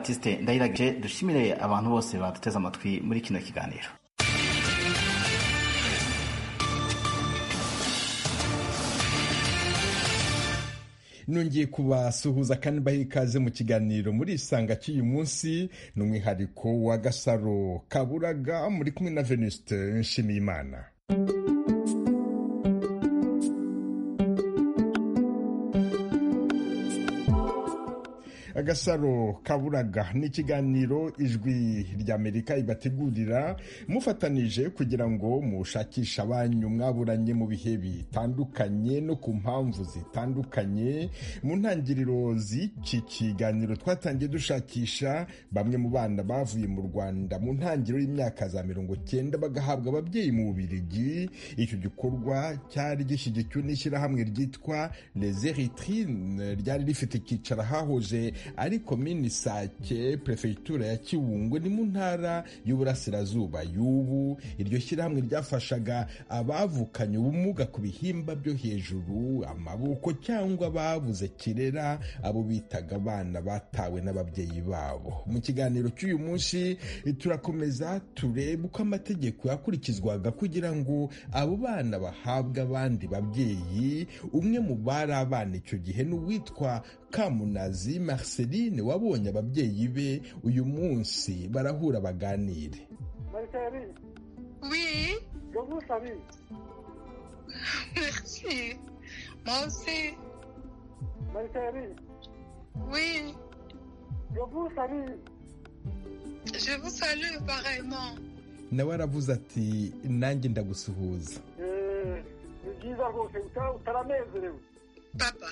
Baptiste Ndayiragije dushimire abantu bose baduteze amatwi muri kino kiganiro nongeye kubasuhuza kandi baha ikaze mu kiganiro muri isanga cy'uyu munsi ni umwihariko wa gasaro kaburaga muri kumwe na venuste nshimiyimana agasaro kaburaga ni ikiganiro ijwi ry'amerika ibategurira mufatanije kugira ngo mushakishe abanyu mwaburanye mu bihe bitandukanye no ku mpamvu zitandukanye mu ntangiriro z'iki kiganiro twatangiye dushakisha bamwe mu bana bavuye mu rwanda mu ntangiriro y'imyaka za mirongo cyenda bagahabwa ababyeyi mu bubirigi icyo gikorwa cyari gishyigikiwe n'ishyirahamwe ryitwa les eritrines ryari rifite icyicaro hahoze ariko minisake perefegitura ya kiwungwe ni mu ntara y'uburasirazuba y'ubu iryo shyirahamwe ryafashaga abavukanye ubumuga ku bihimba byo hejuru amaboko cyangwa babuze kirera abo bitaga abana batawe n'ababyeyi babo mu kiganiro cy'uyu munsi turakomeza turebe uko amategeko yakurikizwaga kugira ngo abo bana bahabwe abandi babyeyi umwe mu bari abana icyo gihe ni uwitwa kamunazi Marceline wabonye ababyeyi be uyu munsi barahura baganire Marceline, Oui, comment ça va merci. Moi aussi, Marceline, oui, comment ça va je vous salue pareillement. nawe aravuze ati nanjye ndagusuhuza Eh, Ni byiza rwose uta- utaranezerewe Papa,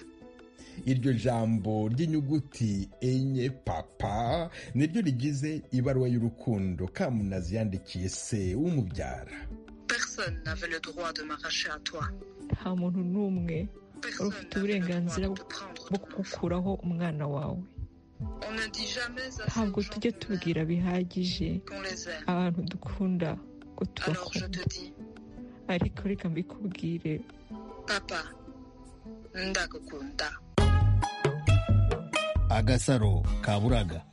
iryo jambo ry'inyuguti enye papa niryo rigize ibaruwa y'urukundo kamunazi yandikiye se w'umubyara personne n'avait le droit de m'arracher à toi. nta muntu n'umwe Personne Ufite n'avait le uburenganzira droit de te prendre bwo ton enfant. kugukuraho umwana wawe On ne dit jamais à ntabwo ces tujya gens qu'on aime, tubwira bihagije qu'on les aime. abantu dukunda ko Alors je tubakunda te dis, ariko reka mbikubwire papa, ndakukunda. agasaro kaburaga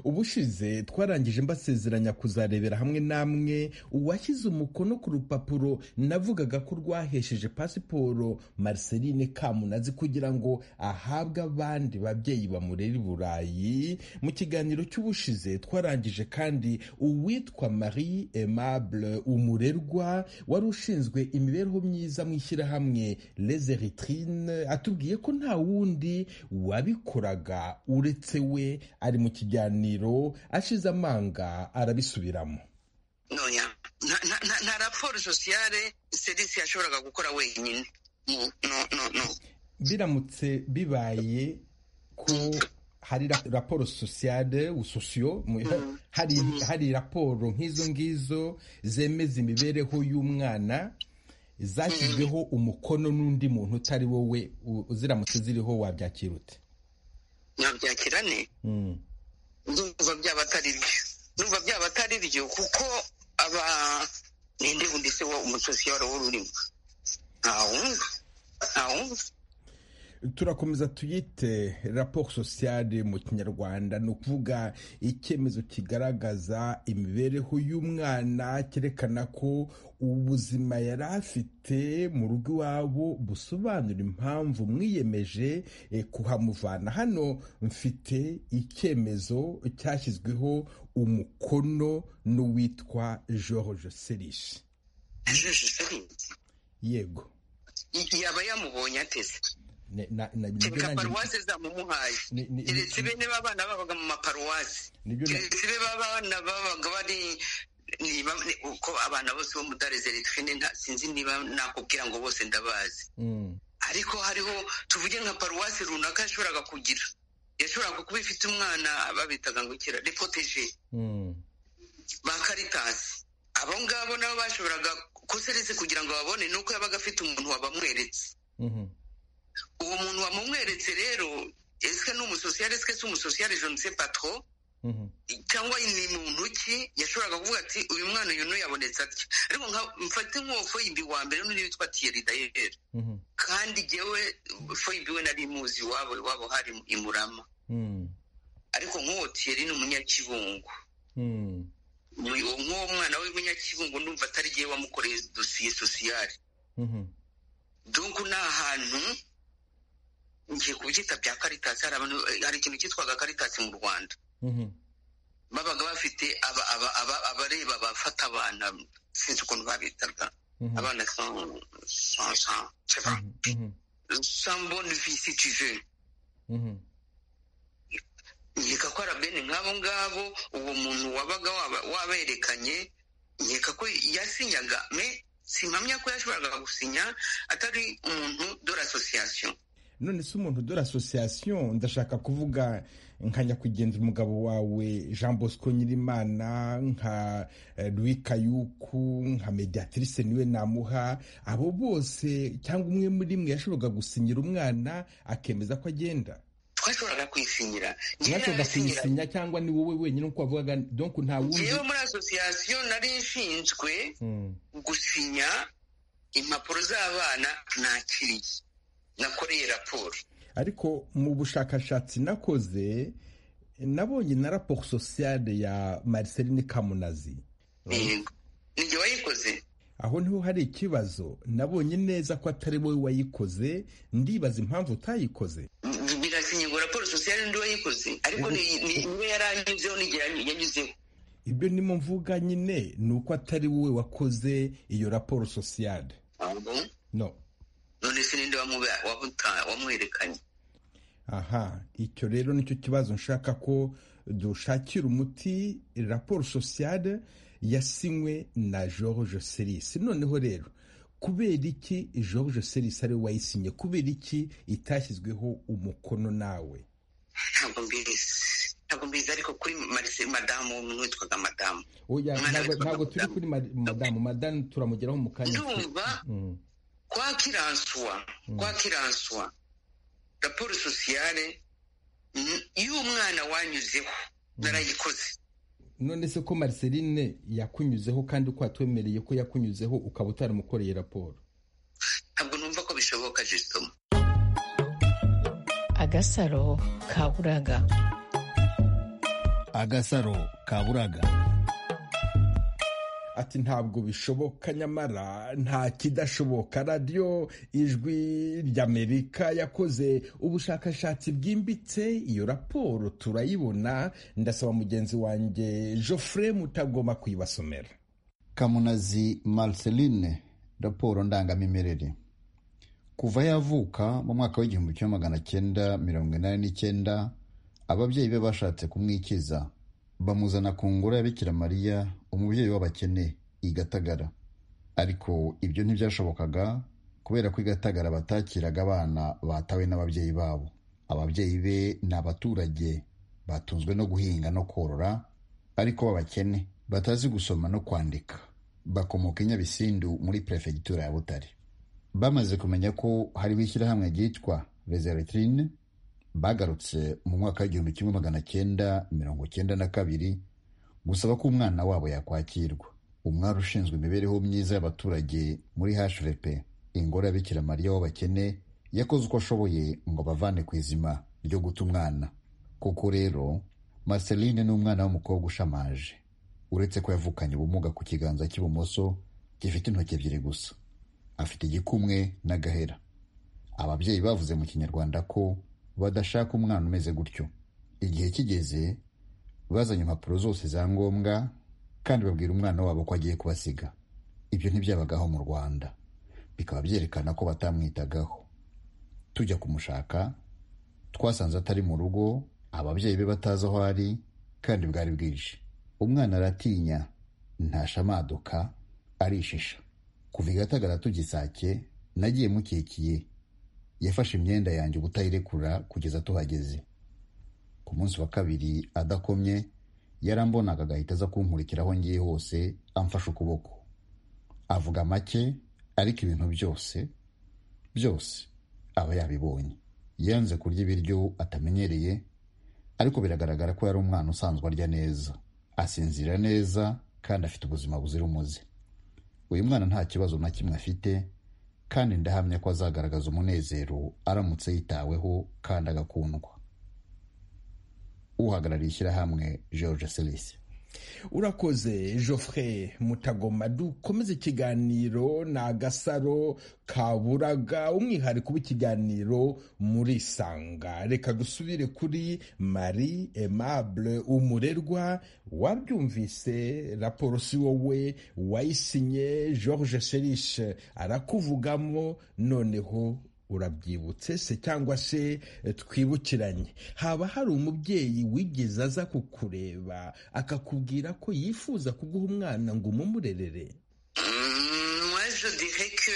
ubushize twarangije mbasezeranya kuzarebera hamwe namwe uwashyize umukono ku rupapuro navugaga ko rwahesheje pasiporo marceline kamunazi kugira ngo ahabwe abandi babyeyi bamurera i burayi mu kiganiro cy'ubushize twarangije kandi uwitwa marie aimable umurerwa wari ushinzwe imibereho myiza mu ishyirahamwe les eritrines atubwiye ko nta wundi wabikoraga uretse we ari mu kiganiro ashize amanga arabisubiramo noya nta nta- nta- nta raporo sosiyale serisi yashoboraga gukora wenyine Mu- no no no biramutse bibaye ko hari ra- raporo sosiyale sosiyo mu- Mm. hari hari raporo nk'izo ngizo zemeza imibereho y'umwana zashyizweho umukono n'undi muntu utari wowe u- ziramutse ziriho wabyakira ute nyabyakira ne Mm. ndumva byaba atari byo ndumva byaba atari byo kuko aba ninde wundi se wa umusosiyale wari urimo ntawundi ntawundi turakomeza tuyite raporo sosiyale mu kinyarwanda ni ukuvuga icyemezo kigaragaza imibereho y'umwana cyerekana ko ubuzima yari afite mu rugo iwabo busobanura impamvu mwiyemeje eh, kuhamuvana hano mfite icyemezo cyashyizweho umukono n'uwitwa george serishi yego yaba yamubonye ateze Ne- na- na- nibyo kereka nanjye- paruwase zamumuhaye ni- ni- keretse bene b'abana babaga mu maparuwasi nibyo na- keretse be babana babaga bari niba uko abana bose bo mudare zeretrine nta sinzi niba nakubwira ngo bose ndabazi Mm. ariko hariho tuvuge nka paruwasi runaka yashoboraga kugira yashoboraga kuba ifite umwana babitaga ngo kera repoteje Mm. ba karitasi abo ngabo nabo bashoboraga kuseretse kugira ngo babone ni uko yabaga afite umuntu wabamweretse Mhm. uwo muntu wamumweretse rero esike ni umusosiyare esike si umusosiyare je ne sais pas trop Mhm. cyangwa ni muntu ki yashoboraga kuvuga ati uyu mwana uyu n'uyabonetse atya ariko nka mfate nk'uwo wa mbere n'undi witwa tiyeri dayeri Mhm. kandi jyewe foyibi we nari muzi iwabo iwabo hari i murama ariko nk'uwoti yari ni umunyakibungo nk'uwo mwana w'umunyakibungo numva atari igihe wamukoreye dosiye sosiyali dungu ni ahantu ngiye kubyita bya karitasi hari abantu hari ikintu cyitwaga karitasi mu rwanda babaga bafite aba- aba- aba- abareba abafata abana sinzi ukuntu babitaga abana sans- sans- sans- c'est pas- sans bonne vie si tu veux nkeka ko arabeni nk'abo ngabo uwo muntu wabaga waba- waberekanye nkeka ko yasinyaga me simpamya ko yashoboraga gusinya atari umuntu de l'association none se umuntu dore asosiyasiyo ndashaka kuvuga nka nyakwigendera umugabo wawe jean bosco nyirimana nka eh, louis kayuku nka mediatrice niwe namuha abo bose cyangwa umwe muri mwe yashoboraga gusinyira umwana akemeza ko agenda twashoboraga kwisinyira Njyewe mwashoboraga narasinyiraga. kuyisinya cyangwa ni wowe wenyine uko wavugaga donk nta wundi yewe muri asosiyasiyo nari nshinzwe Mm, gusinya impapuro z'abana nakiriye nakoreye raporo ariko mu bushakashatsi nakoze nabonye na raporo sosiyale ya marceline kamunazi yego nijye wayikoze aho niho hari ikibazo nabonye neza ko atari wowe wayikoze ndibaza impamvu utayikoze Bi- birasinye ngo raporo sosiyale ndi wayikoze ariko ni- ni- niwe yaranyuzeho n'igihe yany- yanyuzeho ibyo nimo mvuga nyine ni uko atari wowe wakoze iyo raporo sosiyale Ahubwo, no none se ninde wamuba- wamuta- wamuherekanye aha icyo rero nicyo kibazo nshaka ko dushakira umuti raporo sosiyale yasinywe na george serisi noneho rero kubera iki george serisi ariwe wayisinye kubera iki itashyizweho umukono nawe ntabwo mbizi ntabwo mbizi ariko kuri marise madamu umwe witwaga madamu oya Mwana ntabwo witwa ntabwo turi Madamu. kuri mad- madamu madamu turamugeraho mu kanya ndumva Mm, kwa kiransuwa kwa kiransuwa raporo sosiyale mm, iyo umwana wanyuzeho narayikoze none se ko marceline yakunyuzeho kandi ko watwemereye ko yakunyuzeho ukaba utaramukoreye raporo ntabwo numva ko bishoboka jisitoma agasaro kaburaga agasaro kaburaga ati ntabwo bishoboka nyamara nta kidashoboka radiyo ijwi ry'amerika yakoze ubushakashatsi bwimbitse iyo raporo turayibona ndasaba mugenzi wanjye joffre mutagomba kuyibasomera kamunazi marceline raporo ndangamimerere kuva yavuka mu mwaka w'igihumbi kimwe magana cyenda mirongo inani n'icyenda ababyeyi be bashatse kumwikiza bamuzana ku ngoro ya bikira mariya umubyeyi w'abakene i gatagara ariko ibyo ntibyashobokaga kubera ko i gatagara batakiraga abana batawe n'ababyeyi babo ababyeyi be ni abaturage batunzwe no guhinga no korora ariko b'abakene batazi gusoma no kwandika bakomoka i nyabisindu muri perefegitura ya butare bamaze kumenya ko hariho ishyirahamwe ryitwa reservetrine bagarutse mu mwaka w'igihumbi kimwe magana cyenda mirongo cyenda na kabiri gusaba ko umwana wabo yakwakirwa umwari ushinzwe imibereho myiza y'abaturage muri hvp ingoro ya bikira mariya w'abakene yakoze uko ashoboye ngo abavane ku izima ryo guta umwana koko rero marceline ni umwana w'umukobwa ushamaje uretse ko yavukanye ubumuga ku kiganza cy'ibumoso gifite intoki ebyiri gusa afite igikumwe n'agahera ababyeyi bavuze mu kinyarwanda ko badashaka umwana umeze gutyo igihe kigeze bazanye impapuro zose za ngombwa kandi babwira umwana wabo ko agiye kubasiga ibyo ntibyabagaho mu rwanda bikaba byerekana ko batamwitagaho tujya kumushaka twasanze atari mu rugo ababyeyi be batazi aho ari kandi bwari bwije umwana aratinya ntashamaduka arishisha kuva i gatagara tugisake nagiye mukikiye yafashe imyenda yanjye ubutayirekura kugeza tuhageze ku munsi wa kabiri adakomye yarambonaga agahita aza kunkurikira aho ngiye hose amfashe ukuboko avuga make ariko ibintu byose byose aba yabibonye yanze kurya ibiryo atamenyereye ariko biragaragara ko yari umwana usanzwe arya neza asinzira neza kandi afite ubuzima buzira umuze uyu mwana nta kibazo na kimwe afite kandi ndahamya ko azagaragaza umunezero aramutse yitaweho kandi agakundwa uhagarariye ishyirahamwe george selisi urakoze Geoffrey mutagoma dukomeze ikiganiro ni agasaro kaburaga umwihariko w'ikiganiro muri isanga reka dusubire kuri marie aimable umurerwa wabyumvise raporo si wowe wayisinye george serishe arakuvugamo noneho urabyibutse se cyangwa se eh, twibukiranye haba hari umubyeyi wigeze aza kukureba akakubwira ko yifuza kuguha umwana ngo umumurerere Hum, Moi, je dirais que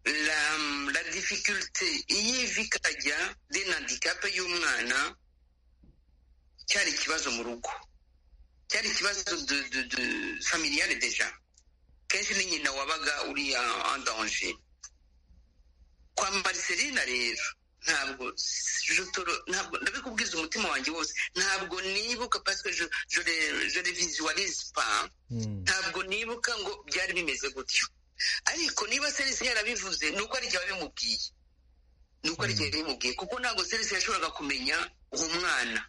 la, la difficulté y'ivikaja ry'inhandikape y'umwana cyari ikibazo mu rugo cyari ikibazo de, de, de familiale deja kenshi ni nyina wabaga uri en danger kwa mariselina rero ntabwo jotoro ntabwo ndabikubwiza umutima wanjye wose ntabwo nibuka parce que je, je, le- je le visualise pas ntabwo nibuka ngo byari bimeze gutyo ariko niba serisi yarabivuze ni uko ari igihe babimubwiye ni uko ari igihe babimubwiye kuko ntabwo serisi yashoboraga kumenya uwo mwana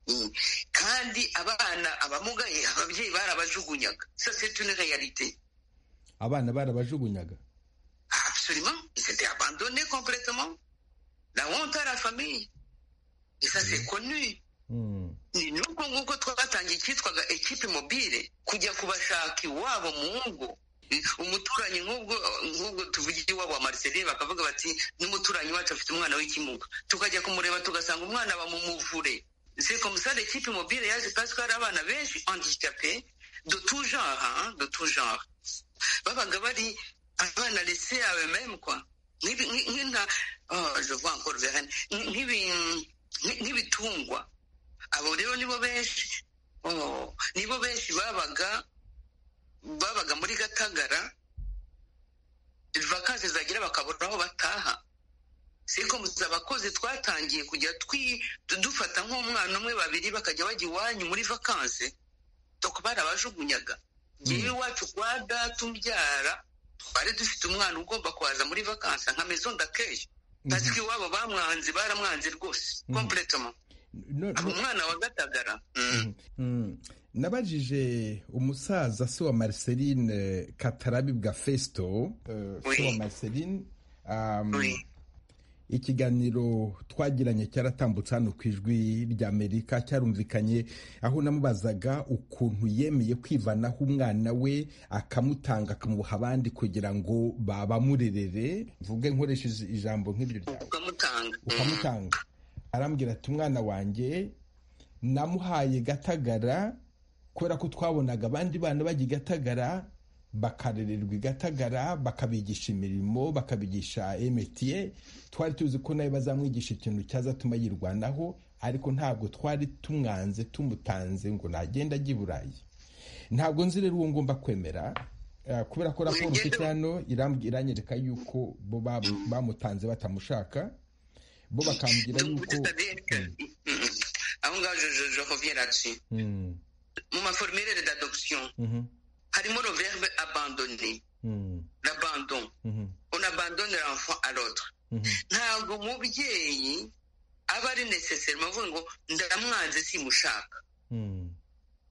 Mm. kandi abana abamugaye ababyeyi barabajugunyaga sa c'est une réalité abana barabajugunyaga absolument ils étaient abandonnés complètement la honte à la famille et ça c'est connu ni n'ubwo nguko twatangiye icyitwaga ekipe mobile kujya kubashaka iwabo mu ngo Eh, umuturanyi nk'ubwo nk'ubwo tuvugiye iwabo wa mariseline bakavuga bati n'umuturanyi wacu afite umwana w'ikimuga tukajya kumureba tugasanga umwana bamumuvure c'est comme ça l'équipe mobile yaje parce que hari abana benshi handicapés de tout genre hein, de tout genre babaga bari abana laissés à eux-mêmes quoi Nk'ibi- nk- nk'inta oh, je vois encore Vérène. Nk- nk'ibi- nk- nk'ibitungwa abo rero nibo benshi oh, nibo benshi babaga babaga muri gatagara vakansi zagira bakabura aho bataha sikomuzi abakozi twatangiye kujya twi- du- dufata nk'umwana umwe babiri bakajya bajya iwanyu muri vakansi doko barabajugunyaga ngewe iwacu kwa data umbyara twari dufite umwana ugomba kuhaza muri vakansi nka mezo ndakeya parce ko iwabo bamwanze baramwanze rwose completement No- no- umwana wa gatagara Mm. nabajije umusaza se wa marceline katarabibwa festo eh, se wa Oui. marceline um, Oui. ikiganiro twagiranye cyaratambutse hano ku ijwi ry'amerika cyarumvikanye aho namubazaga ukuntu yemeye kwivanaho umwana we akamutanga akamuha abandi kugira ngo babamurerere mvuge nkoresheje ijambo nk'iryo ryawe ukamutanga ukamutanga arambwira ati umwana wanjye namuhaye gatagara kubera ko twabonaga abandi bana bajya i gatagara bakarererwa i gatagara bakabigisha imirimo bakabigisha emetiye twari tuzi ko nawe bazamwigisha ikintu cyazatuma yirwanaho ariko ntabwo twari tumwanze tumutanze ngo nagenda ajye i burayi ntabwo nzi rero uwo ngomba kwemera eh, kubera ko raporo mfite hano irambwi- iranyereka yuko bo bamu- bamutanze batamushaka bo bakambwira Donc, yuko c'est-à-dire que- Mm, mm. aho ngaho je, je, je reviens là-dessus Mm, mu maformere d'adoption mhm, harimo le verbe abandonner mm, l'abandon mhm, on abandonne l'enfant à l'autre mhm, ntabwo umubyeyi aba ari necessairement avuga ngo ndamwanze simushaka mm,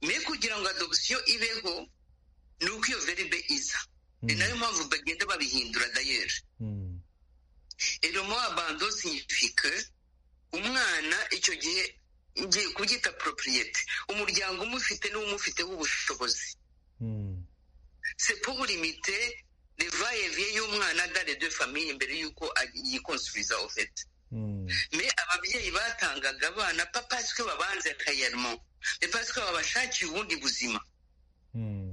me kugira ngo adoption ibeho ni uko iyo verbe iza ni Mm. nayo mpamvu bagenda babihindura dayeri mm, element abandon signifie que umwana icyo gihe ngiye kubyita propriete umuryango umufite n'uwumufiteho ubushobozi mm, c'est pour limiter le va-et-vient y'umwana dans les deux familles imbere y'uko a- yikonsubiza ofete mm, me ababyeyi batangaga abana pa parce que babanze réellement mais parce que babashakiye ubundi buzima mm,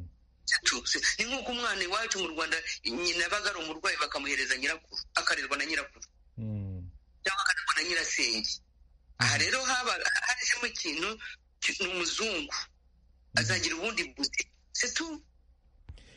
Tutsi. ni nk'uko umwana iwacu mu rwanda nyina abaga ari umurwayi bakamuhereza nyirakuru akarerwa na nyirakuru mm, cyangwa akarerwa na nyirasenge aha rero haba hajemo ikintu ki- ni umuzungu azagira ubundi buzima setu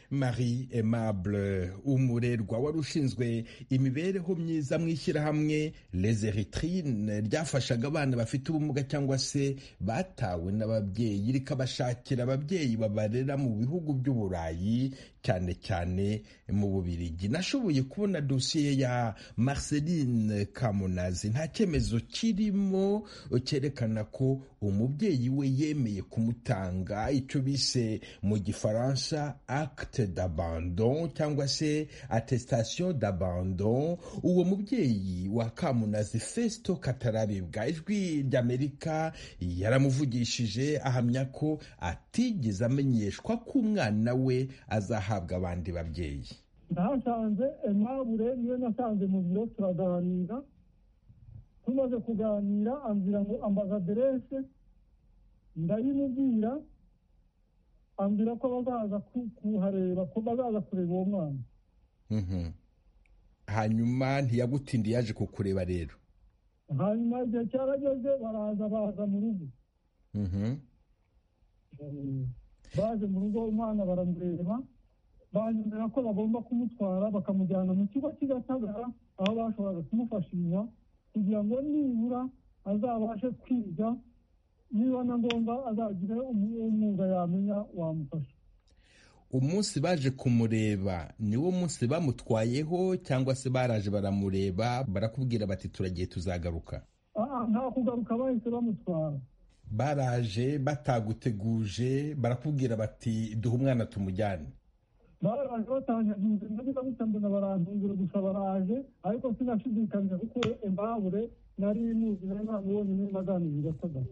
marie aimable umurerwa wari ushinzwe imibereho myiza mu ishyirahamwe lezeritrine ryafashaga abana bafite ubumuga cyangwa se batawe n'ababyeyi rikabashakira ababyeyi babarera mu bihugu by'uburayi cyane cyane mu bubirigi nashoboye kubona dosiye ya marceline kamunazi nta cyemezo kirimo cyerekana ko umubyeyi we yemeye kumutanga icyo bise mu gifaransa acte d'abandon cyangwa se attestation d'abandon uwo mubyeyi wa kamunazi festo katarabibwa ijwi ry'amerika yaramuvugishije ahamya ko atigeze amenyeshwa ko umwana we azahabwa abandi babyeyi nasanze emabure niyo nasanze mu biro turaganira tumaze kuganira ambwira ngo ambaza aderese ndayimubwira ambwira ko bazaza ku- kuhareba ko bazaza kureba uwo mwana hanyuma ntiyagutindi yaje kukureba rero hanyuma igihe cyarageze baraza baza mu rugo baje mu rugo umwana baramureba banyemera ko bagomba kumutwara bakamujyana mu kigo cy'igatagara aho bashoboraga kumufashisha kugira ngo nibura azabashe kwiga niba na ngombwa azagire umu- umwuga yamenya wamufasha umunsi baje kumureba niwo munsi bamutwayeho cyangwa se baraje baramureba barakubwira bati turagiye tuzagaruka Ah, ah, nta kugaruka bahise bamutwara baraje bataguteguje barakubwira bati duha umwana tumujyane baraje batangaje inzira nabiza gusa mbona barantungira gusa baraje ariko sinashidikanya kuko embabure nari muzi nari namubonye naganiriye i gatagara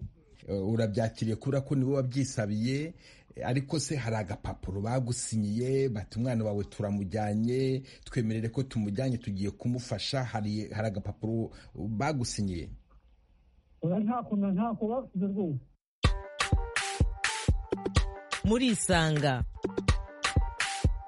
Eh, urabyakiriye kubera ko niwe wabyisabiye eh, ariko se hari agapapuro bagusinyiye bati umwana wawe turamujyanye twemerere ko tumujyanye tugiye kumufasha hari hari agapapuro bagusinyiye oya ntako na ntako basize rwose murisanga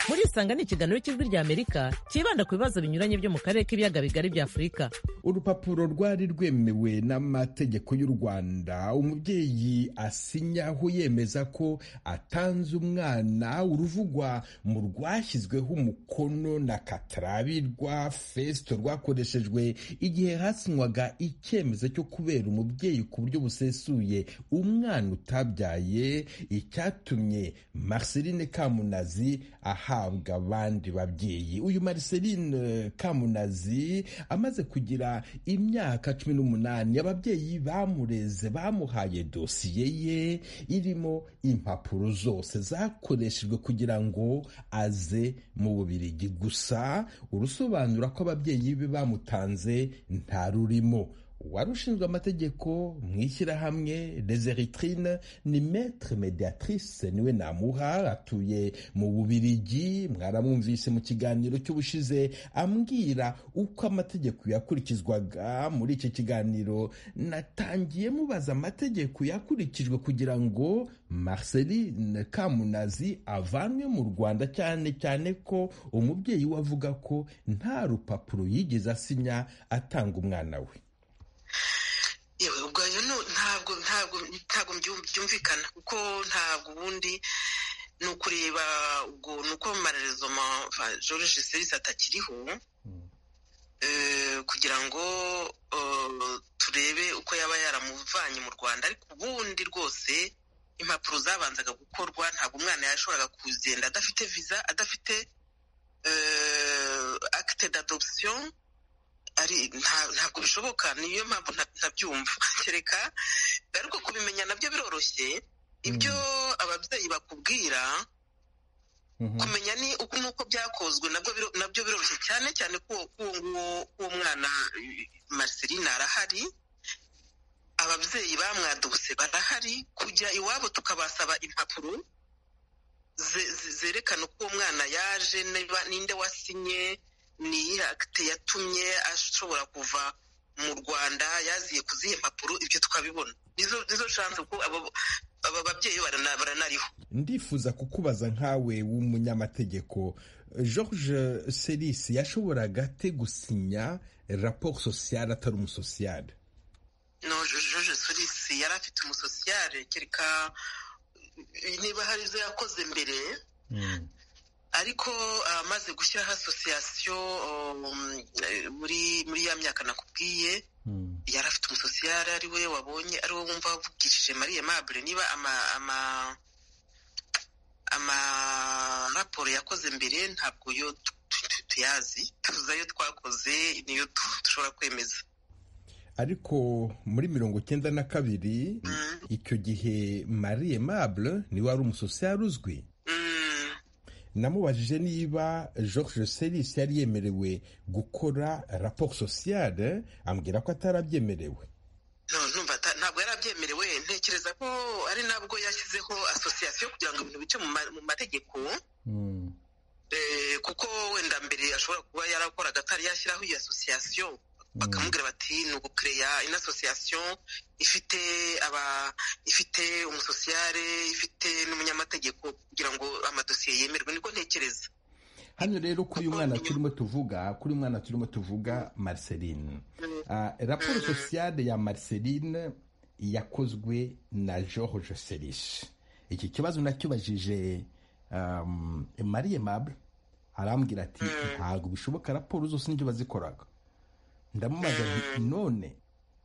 murisanga ni ikiganiro cy'ijwi ry'amerika cyibanda ku bibazo binyuranye byo mu karere k'ibiyaga bigari bya afurika urupapuro rwari rwemewe n'amategeko y'u rwanda umubyeyi asinyaho yemeza ko atanze umwana uruvugwa mu rwashyizweho umukono na katarabirwa fesito rwakoreshejwe igihe hasinywaga icyemezo cyo kubera umubyeyi ku buryo busesuye umwana utabyaye icyatumye marceline kamunazi ahabwa abandi babyeyi uyu marceline kamunazi amaze kugira imyaka cumi n'umunani ababyeyi bamureze bamuhaye dosiye ye irimo impapuro zose zakoreshejwe kugira ngo aze mu bubirigi gusa urusobanura ko ababyeyi be bamutanze nta rurimo wari ushinzwe amategeko mu ishyirahamwe rezeritrine ni metre mediatrice niwe namuha atuye mu bubirigi mwaramwumvise mu kiganiro cy'ubushize ambwira uko amategeko yakurikizwaga muri iki kiganiro natangiye mubaza amategeko yakurikijwe kugira ngo marceline kamunazi avanwe mu rwanda cyane cyane ko umubyeyi we avuga ko nta rupapuro yigeze asinya atanga umwana we yewe ubwanyu nu- ntabwo ntabwo ntabwo mbyum- byumvikana kuko ntabwo ubundi ni ukureba ubwo ni uko marerezoma george serisi atakiriho eh, kugira ngo eh, turebe uko yaba yaramuvanye mu rwanda ariko ubundi rwose impapuro zabanzaga gukorwa ntabwo umwana yashoboraga kugenda adafite viza adafite eh, acte d'adoption ari nta- ntabwo bishoboka niyo mpamvu nta- ntabyumva kereka ariko kubimenya nabyo biroroshye ibyo ababyeyi bakubwira kumenya ni uko nuko byakozwe nabwo biro- nabyo biroroshye cyane cyane ko uwo nguwo uwo mwana eh, Marceline arahari ababyeyi bamwaduse barahari kujya iwabo tukabasaba impapuro ze- ze- zerekana uko uwo mwana yaje niba- ninde wasinye ni iyihe akite yatumye ashobora kuva mu rwanda yaziye ku zihe mpapuro ibyo tukabibona nizo nizo shanse kuko abo- aba babyeyi barana- baranariho ndifuza kukubaza nkawe w'umunyamategeko george serisi yashoboraga ate gusinya raporo sosiyale atari umusosiyale no joje surisi yari afite umusosiyare kereka niba hari ibyo yakoze mbere ariko amaze gushyiraho asosiyasiyo muri muri ya myaka nakubwiye yari afite umusosiyare ari we wabonye ari wo wumva wavugishije mariye mabure niba amaraporo yakoze mbere ntabwo yo tuyazi tuzayo twakoze niyo dushobora kwemeza ariko muri mirongo icyenda na kabiri icyo gihe mariye mabure niwe wari umusosiyare uzwi namubajije niba George Seris yari yemerewe gukora raporo sosiyale ambwira ko atarabyemerewe ntabwo yarabyemerewe ntekereza ko ari nabwo yashyizeho asosiyasiyo kugira ngo ibintu bice mu mategeko kuko wenda mbere ashobora kuba yarakoraga atari yashyiraho iyo asosiyasiyo bakamubwira bati ni ugukereya ino asosiyasiyo ifite aba ifite umusosiyare ifite n'umunyamategeko kugira ngo amadosiye yemerwe niko ntekereza hano rero kuri uyu mwana turimo tuvuga kuri uyu mwana turimo tuvuga marceline raporo sosiyale ya marceline yakozwe na george serishi iki kibazo nacyubajije mariye mabure arambwira ati ntabwo bishoboka raporo zose n'ibyo bazikoraga ndamubaza nti none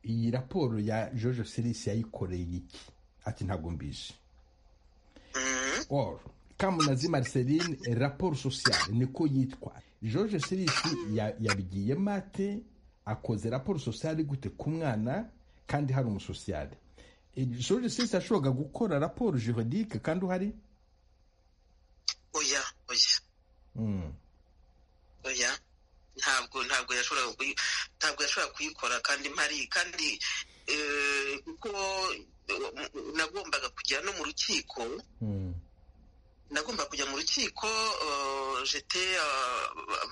iyi raporo ya Jojo serisi yayikoreye iki ati ntabwo mbizi oru kamunazi mariseline raporo sosiyale niko yitwa Jojo serisi yabigiye mate akoze raporo sosiyale gute ku mwana kandi hari umusosiyale Jojo serisi yashoboraga gukora raporo juridike kandi uhari oya oya oya ntabwo ntabwo yashoboraga ntabwo yashobora kuyikora kandi mpari kandi kuko nagombaga kujya no mu rukiko nagomba kujya mu rukiko jete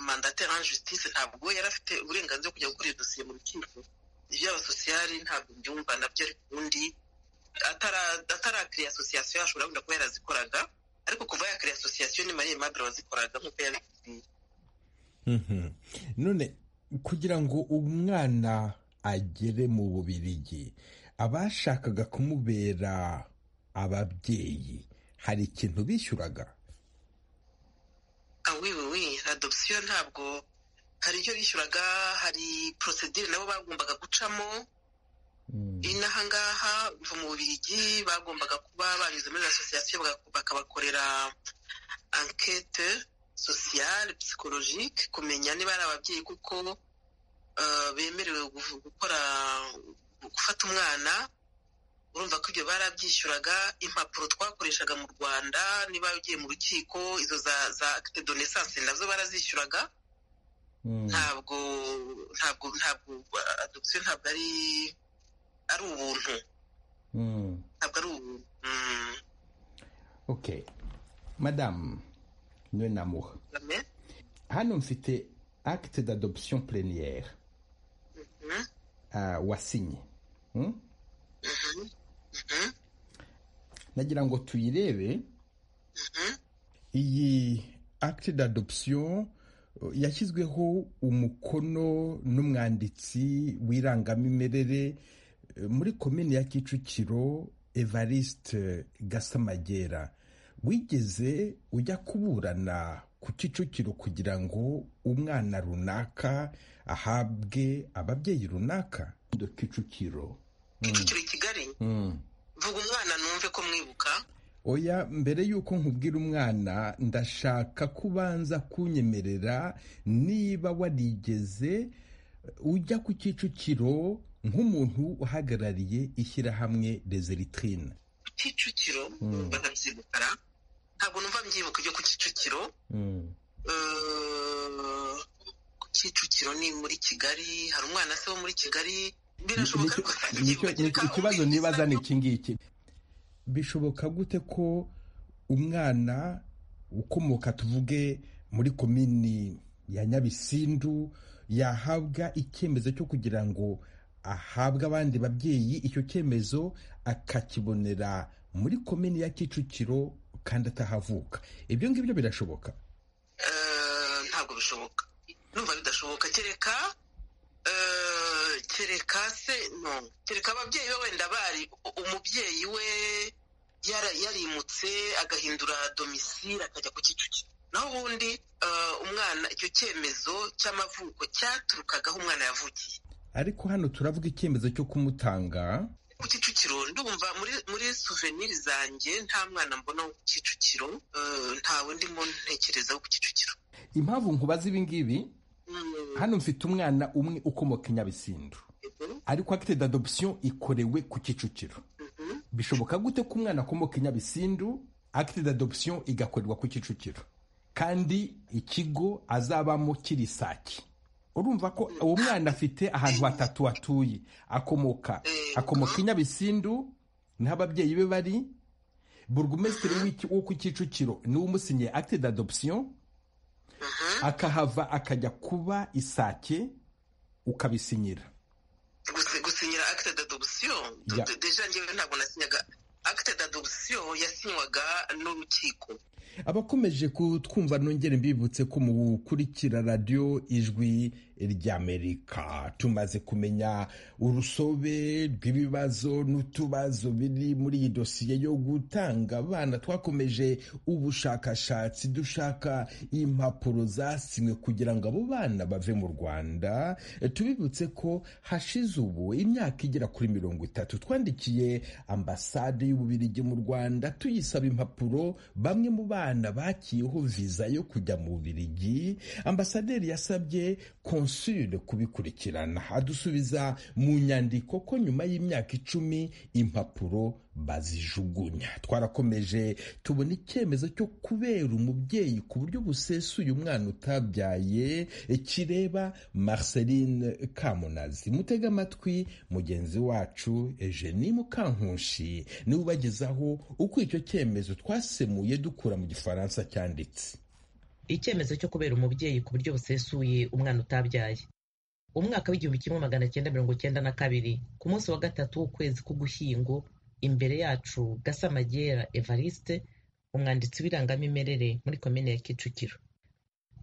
mandatera en justice ntabwo yari afite uburenganzira kujya gukora iyo dosiye mu rukiko iby'abasosiyari ntabwo mbyumva nabyo ariko ubundi atarakiriya asosiyasiyo ashobora wenda kuba yarazikoraga ariko kuva yakiriya asosiyasiyo ni mariye madre wazikoraga nk'uko yabikubwiye none kugira ngo umwana agere mu bubirigi abashakaga kumubera ababyeyi hari ikintu bishyuraga wiwiwi adopsiyo ntabwo hari icyo bishyuraga hari porosedire nabo bagombaga gucamo n'ahangaha kuva mu bubirigi bagombaga kuba banyuze muri asosiyasiyo bakabakorera ankete sosiyale psikologike kumenya niba ari ababyeyi kuko bemerewe gukora gufata umwana urumva ko ibyo barabyishyuraga impapuro twakoreshaga mu rwanda niba ugiye mu rukiko izo za akite donesanse nazo barazishyuraga ntabwo ntabwo ntabwo adopsiyo ntabwo ari ari ubuntu ntabwo ari ubuntu oke madamu niwe namuha hano mfite acte d'adoption plénière wasinye nagira ngo tuyirebe iyi acte d'adoption yashyizweho umukono n'umwanditsi w'irangamimerere muri komini ya kicukiro evariste gasamagera wigeze ujya kuburana ku kicukiro kugira ngo umwana runaka ahabwe ababyeyi runaka kicukiro kicukiro i kigali vuga umwana numve ko mwibuka oya mbere y'uko nkubwira umwana ndashaka kubanza kunyemerera niba warigeze ujya ku kicukiro nk'umuntu uhagarariye ishyirahamwe rezeritirine ku kicukiro bakabyibukara ntabwo numva mbyibuka ibyo ku kicukiro ku kicukiro ni muri kigali hari umwana se wo muri kigali birashoboka ko ikibazo nibaza ni iki ngiki bishoboka gute ko umwana ukomoka tuvuge muri komini ya nyabisindu yahabwa icyemezo cyo kugira ngo ahabwe abandi babyeyi icyo cyemezo akakibonera muri komini ya kicukiro kandi atahavuka ibyo ngibyo birashoboka ntabwo bishoboka numva bidashoboka kereka kereka se no kereka ababyeyi be wenda bari umubyeyi we yarimutse agahindura domisire akajya ku kicukiro naho ubundi umwana icyo cyemezo cy'amavuko cyaturukagaho umwana yavukiye ariko hano turavuga icyemezo cyo kumutanga ku kicukiro ndumva muri muri souvenir zanjye nta mwana mbona wo ku kicukiro nta wundi muntu ntekereza wo ku kicukiro impamvu nkubaza ibi ngibi hano mfite umwana umwe ukomoka i nyabisindu ariko akite d'adoption ikorewe ku kicukiro bishoboka gute ko umwana akomoka i nyabisindu akite d'adoption igakorerwa ku kicukiro kandi ikigo azabamo kiri sake urumva ko uwo mwana afite ahantu hatatu hatuye akomoka akomoka i nyabisindu niho ababyeyi be bari burugumesitiri wo ku kicukiro niwe umusinyiye akite d'adoption akahava akajya kuba isake ukabisinyira gusinyira akite d'adoption deja ngewe ntabwo nasinyaga akite d'adoption yasinywaga n'urukiko abakomeje kutwumva nongere mbibutse ko mukurikira radiyo ijwi ry'amerika tumaze kumenya urusobe rw'ibibazo n'utubazo biri muri iyi dosiye yo gutanga abana twakomeje ubushakashatsi dushaka impapuro zasinywe kugira ngo abo bana bave mu rwanda tubibutse ko hashize ubu imyaka igera kuri mirongo itatu twandikiye ambasade y'ububirigi mu rwanda tuyisaba impapuro bamwe mu bana abana bakiyeho viza yo kujya mu Bubiligi ambasaderi yasabye konsule kubikurikirana adusubiza mu nyandiko ko nyuma y'imyaka icumi impapuro bazijugunya twarakomeje tubona icyemezo cyo kubera umubyeyi ku buryo busesuye umwana utabyaye kireba Marceline Kamunazi mutega amatwi mugenzi wacu Eugenie Mukankushi niwe ubagezaho uko icyo cyemezo twasemuye dukura mu gifaransa cyanditse icyemezo cyo kubera umubyeyi ku buryo busesuye umwana utabyaye umwaka w'igihumbi kimwe magana cyenda mirongo cyenda na kabiri ku munsi wa gatatu w'ukwezi k'ugushyingo imbere yacu gasamagera evariste umwanditsi w'irangamimerere muri komine ya kicukiro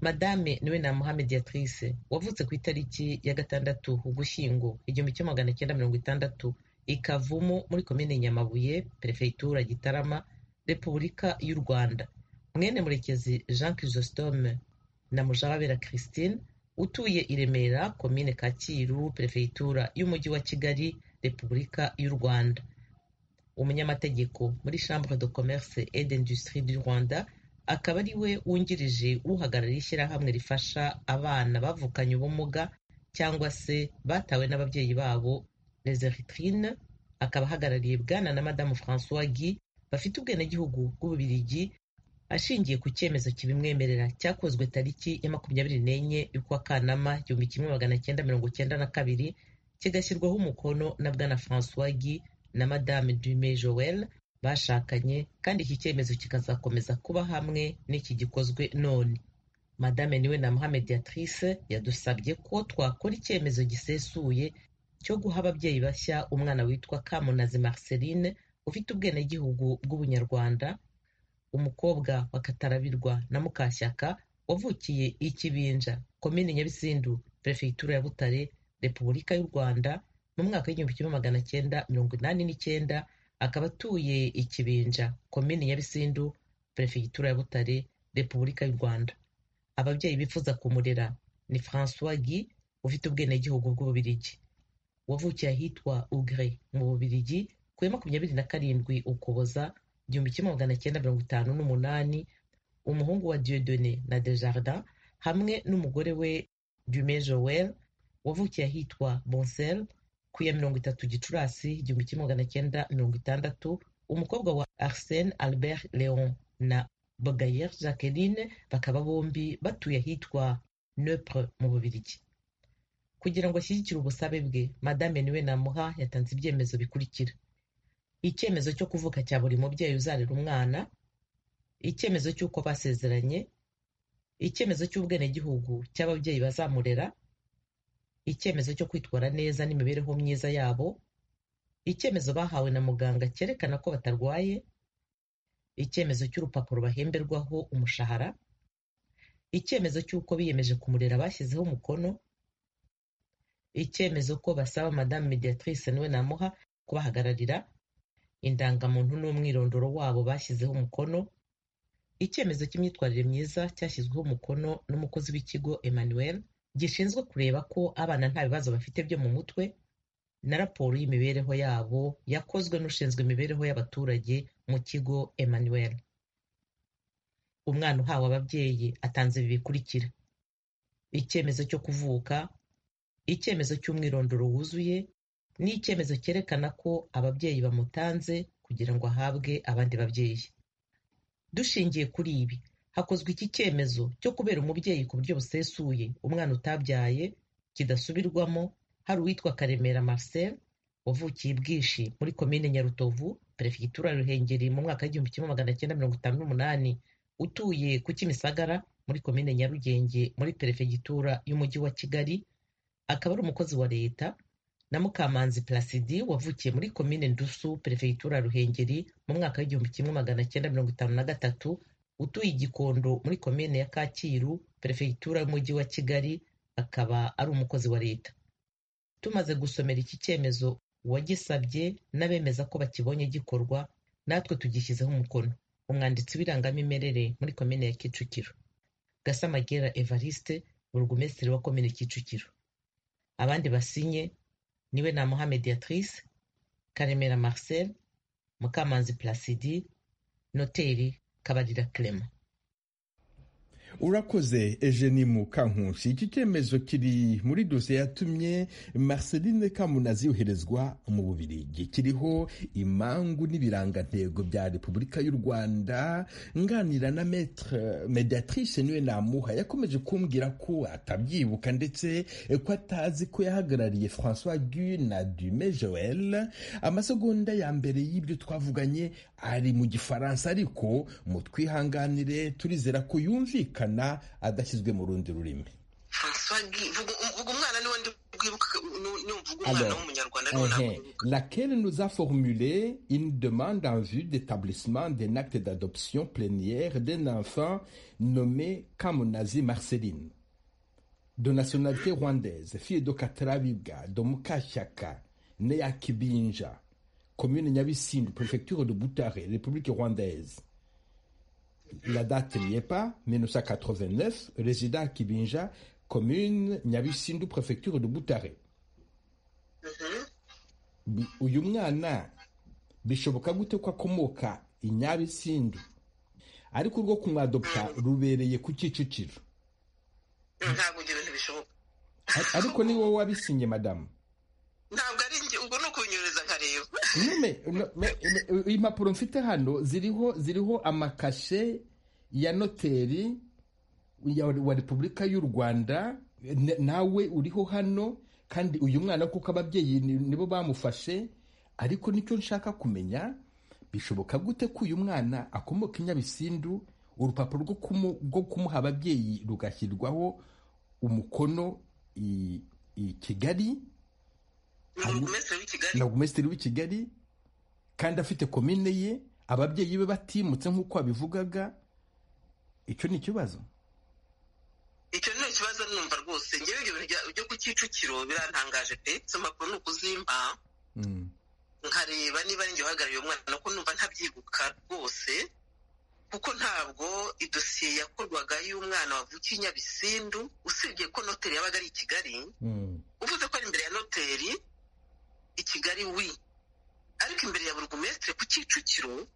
madame niwe na muhamediatrice wavutse ku itariki ya gatandatu ugushyingo igihumbi kimwe magana cyenda mirongo itandatu ikavumu muri komine nyamabuye perefegitura gitarama repubulika y'u rwanda mwene murekezi jean chrysostome na mujarabera christine utuye i remera komine kacyiru perefegitura y'umujyi wa kigali repubulika y'u rwanda umunyamategeko muri chambre de commerce et d'industrie du rwanda akaba ari we wungirije uhagarariye ishyirahamwe rifasha abana bavukanye ubumuga cyangwa se batawe n'ababyeyi babo les eritrines akaba ahagarariye bwana na madamu francois guy bafite ubwenegihugu bw'ububirigi ashingiye ku cyemezo kibimwemerera cyakozwe tariki ya makumyabiri n'enye y'ukwa kanama igihumbi kimwe magana cyenda mirongo cyenda na kabiri kigashyirwaho umukono na bwana francois guy na madame dume joel bashakanye kandi iki cyemezo kikazakomeza kuba hamwe n'iki gikozwe none madame niwe na muhamediatrice yadusabye ko twakora icyemezo gisesuye cyo guha ababyeyi bashya umwana witwa kamunazi marceline ufite ubwenegihugu bw'ubunyarwanda umukobwa wa katarabirwa na mukashyaka wavukiye i kibinja komini nyabisindu perefegitura ya butare repubulika y'u rwanda mu mwaka w'igihumbi kimwe magana cyenda mirongo inani n'icyenda akaba atuye i kibinja komini nyabisindu perefegitura ya butare repubulika y'u rwanda ababyeyi bifuza kumurera ni francois guy ufite ubwenegihugu bw'ububirigi wavukiye ahitwa ugre mu bubirigi kuri makumyabiri na karindwi ukuboza igihumbi kimwe magana cyenda mirongo itanu n'umunani umuhungu wa diodone na desjardin hamwe n'umugore we dume joel wavukiye ahitwa bonsel ku ya mirongo itatu gicurasi igihumbi kimwe magana cyenda mirongo itandatu umukobwa wa arsene albert leon na bogayer jacqueline bakaba bombi batuye ahitwa nepre mu bubirigi kugira ngo ashyigikire ubusabe bwe madame niwe namuha yatanze ibyemezo bikurikira icyemezo cyo kuvuka cya buri mubyeyi uzarera umwana icyemezo cy'uko basezeranye icyemezo cy'ubwenegihugu cy'ababyeyi bazamurera icyemezo cyo kwitwara neza n'imibereho myiza yabo icyemezo bahawe na muganga cyerekana ko batarwaye icyemezo cy'urupapuro bahemberwaho umushahara icyemezo cy'uko biyemeje kumurera bashyizeho umukono icyemezo ko basaba madamu mediatrice niwe namuha kubahagararira indangamuntu n'umwirondoro wabo bashyizeho umukono icyemezo cy'imyitwarire myiza cyashyizweho umukono n'umukozi w'ikigo emmanuel gishinzwe kureba ko abana nta bibazo bafite byo mu mutwe na raporo y'imibereho yabo yakozwe n'ushinzwe imibereho y'abaturage mu kigo emmanuel umwana uhawe ababyeyi atanze ibi bikurikira icyemezo cyo kuvuka icyemezo cy'umwirondoro wuzuye n'icyemezo cyerekana ko ababyeyi bamutanze kugira ngo ahabwe abandi babyeyi dushingiye kuri ibi hakozwe iki cyemezo cyo kubera umubyeyi ku buryo busesuye umwana utabyaye kidasubirwamo hari uwitwa karemera marcel wavukiye bwishi muri komine nyarutovu perefegitura ya ruhengeri mu mwaka w'igihumbi kimwe magana cyenda mirongo itanu n'umunani utuye ku kimisagara muri komine nyarugenge muri perefegitura y'umujyi wa kigali akaba ari umukozi wa leta na mukamanzi plasidi wavukiye muri komine ndusu perefegitura ya ruhengeri mu mwaka w'igihumbi kimwe magana cyenda mirongo itanu na gatatu utuye igikondo muri komine ya kacyiru perefegitura y'umujyi wa kigali akaba ari umukozi wa leta tumaze gusomera iki cyemezo uwagisabye n'abemeza ko bakibonye gikorwa natwe tugishyizeho umukono umwanditsi w'irangamimerere muri komine ya kicukiro gasamagera evariste burugumesitiri wa komine kicukiro abandi basinye niwe na muhamediatrice karemera marcel mukamanzi placidi noteri kabarira clement urakoze egeni mukankusi iki cyemezo kiri muri dosiye yatumye marceline kamunazi yoherezwa mu bubirigi kiriho imangu n'ibirangantego bya repubulika y'u rwanda nganira na metre mediatrice niwe namuha yakomeje kumbwira ko atabyibuka ndetse ko atazi ko yahagarariye francois gu na dume joel amasegonda ya mbere y'ibyo twavuganye ari mu gifaransa ariko mutwihanganire turizera ko yumvikana na adashyizwe mu rundi rurimi laquelle nous a formulé une demande en vue d'établissement d'un acte d'adoption plénière d'un enfant nommé Kamunazi Marceline de nationalité rwandaise fille de Katarabibwa de Mukashyaka née à Kibinja commune Nyabisindu préfecture de Butare République rwandaise la date n'y est pas, 1989, résident à Kibinja, commune Nyabisindu, préfecture de Butare. uyu mwana bishoboka gute ko akomoka i nyabisindu ariko urwo kumwadopta rubereye ku kicukiro ntabwo ibyo bintu bishoboka ariko ni wowe wabisinye madamu ntabwo ari njye ubwo ni ukubinyureza nkareba impapuro mfite hano ziriho ziriho amakashe ya noteri wa repubulika y'u rwanda nawe uriho hano kandi uyu mwana kuko ababyeyi nibo bamufashe ariko nicyo nshaka kumenya bishoboka gute ko uyu mwana akomoka i nyabisindu urupapuro rwo kumuha ababyeyi rugashyirwaho umukono i kigali ni umumesitiri w'i kigali kandi afite komine ye ababyeyi be batimutse nk'uko wabivugaga icyo ni ikibazo icyo ni ikibazo numva rwose ngewe ibyo bintu byo ku kicukiro birantangaje pe izo mpapuro ni ukuzimba nkareba niba njye uhagarariye umwana ko numva ntabyibuka rwose kuko ntabwo idosiye yakorwaga y'umwana wavukiye i nyabisindu usibye ko noteri yabaga ari i kigali uvuze ko ari imbere ya noteri i kigali wi ariko imbere ya burugumesitiri ku kicukiro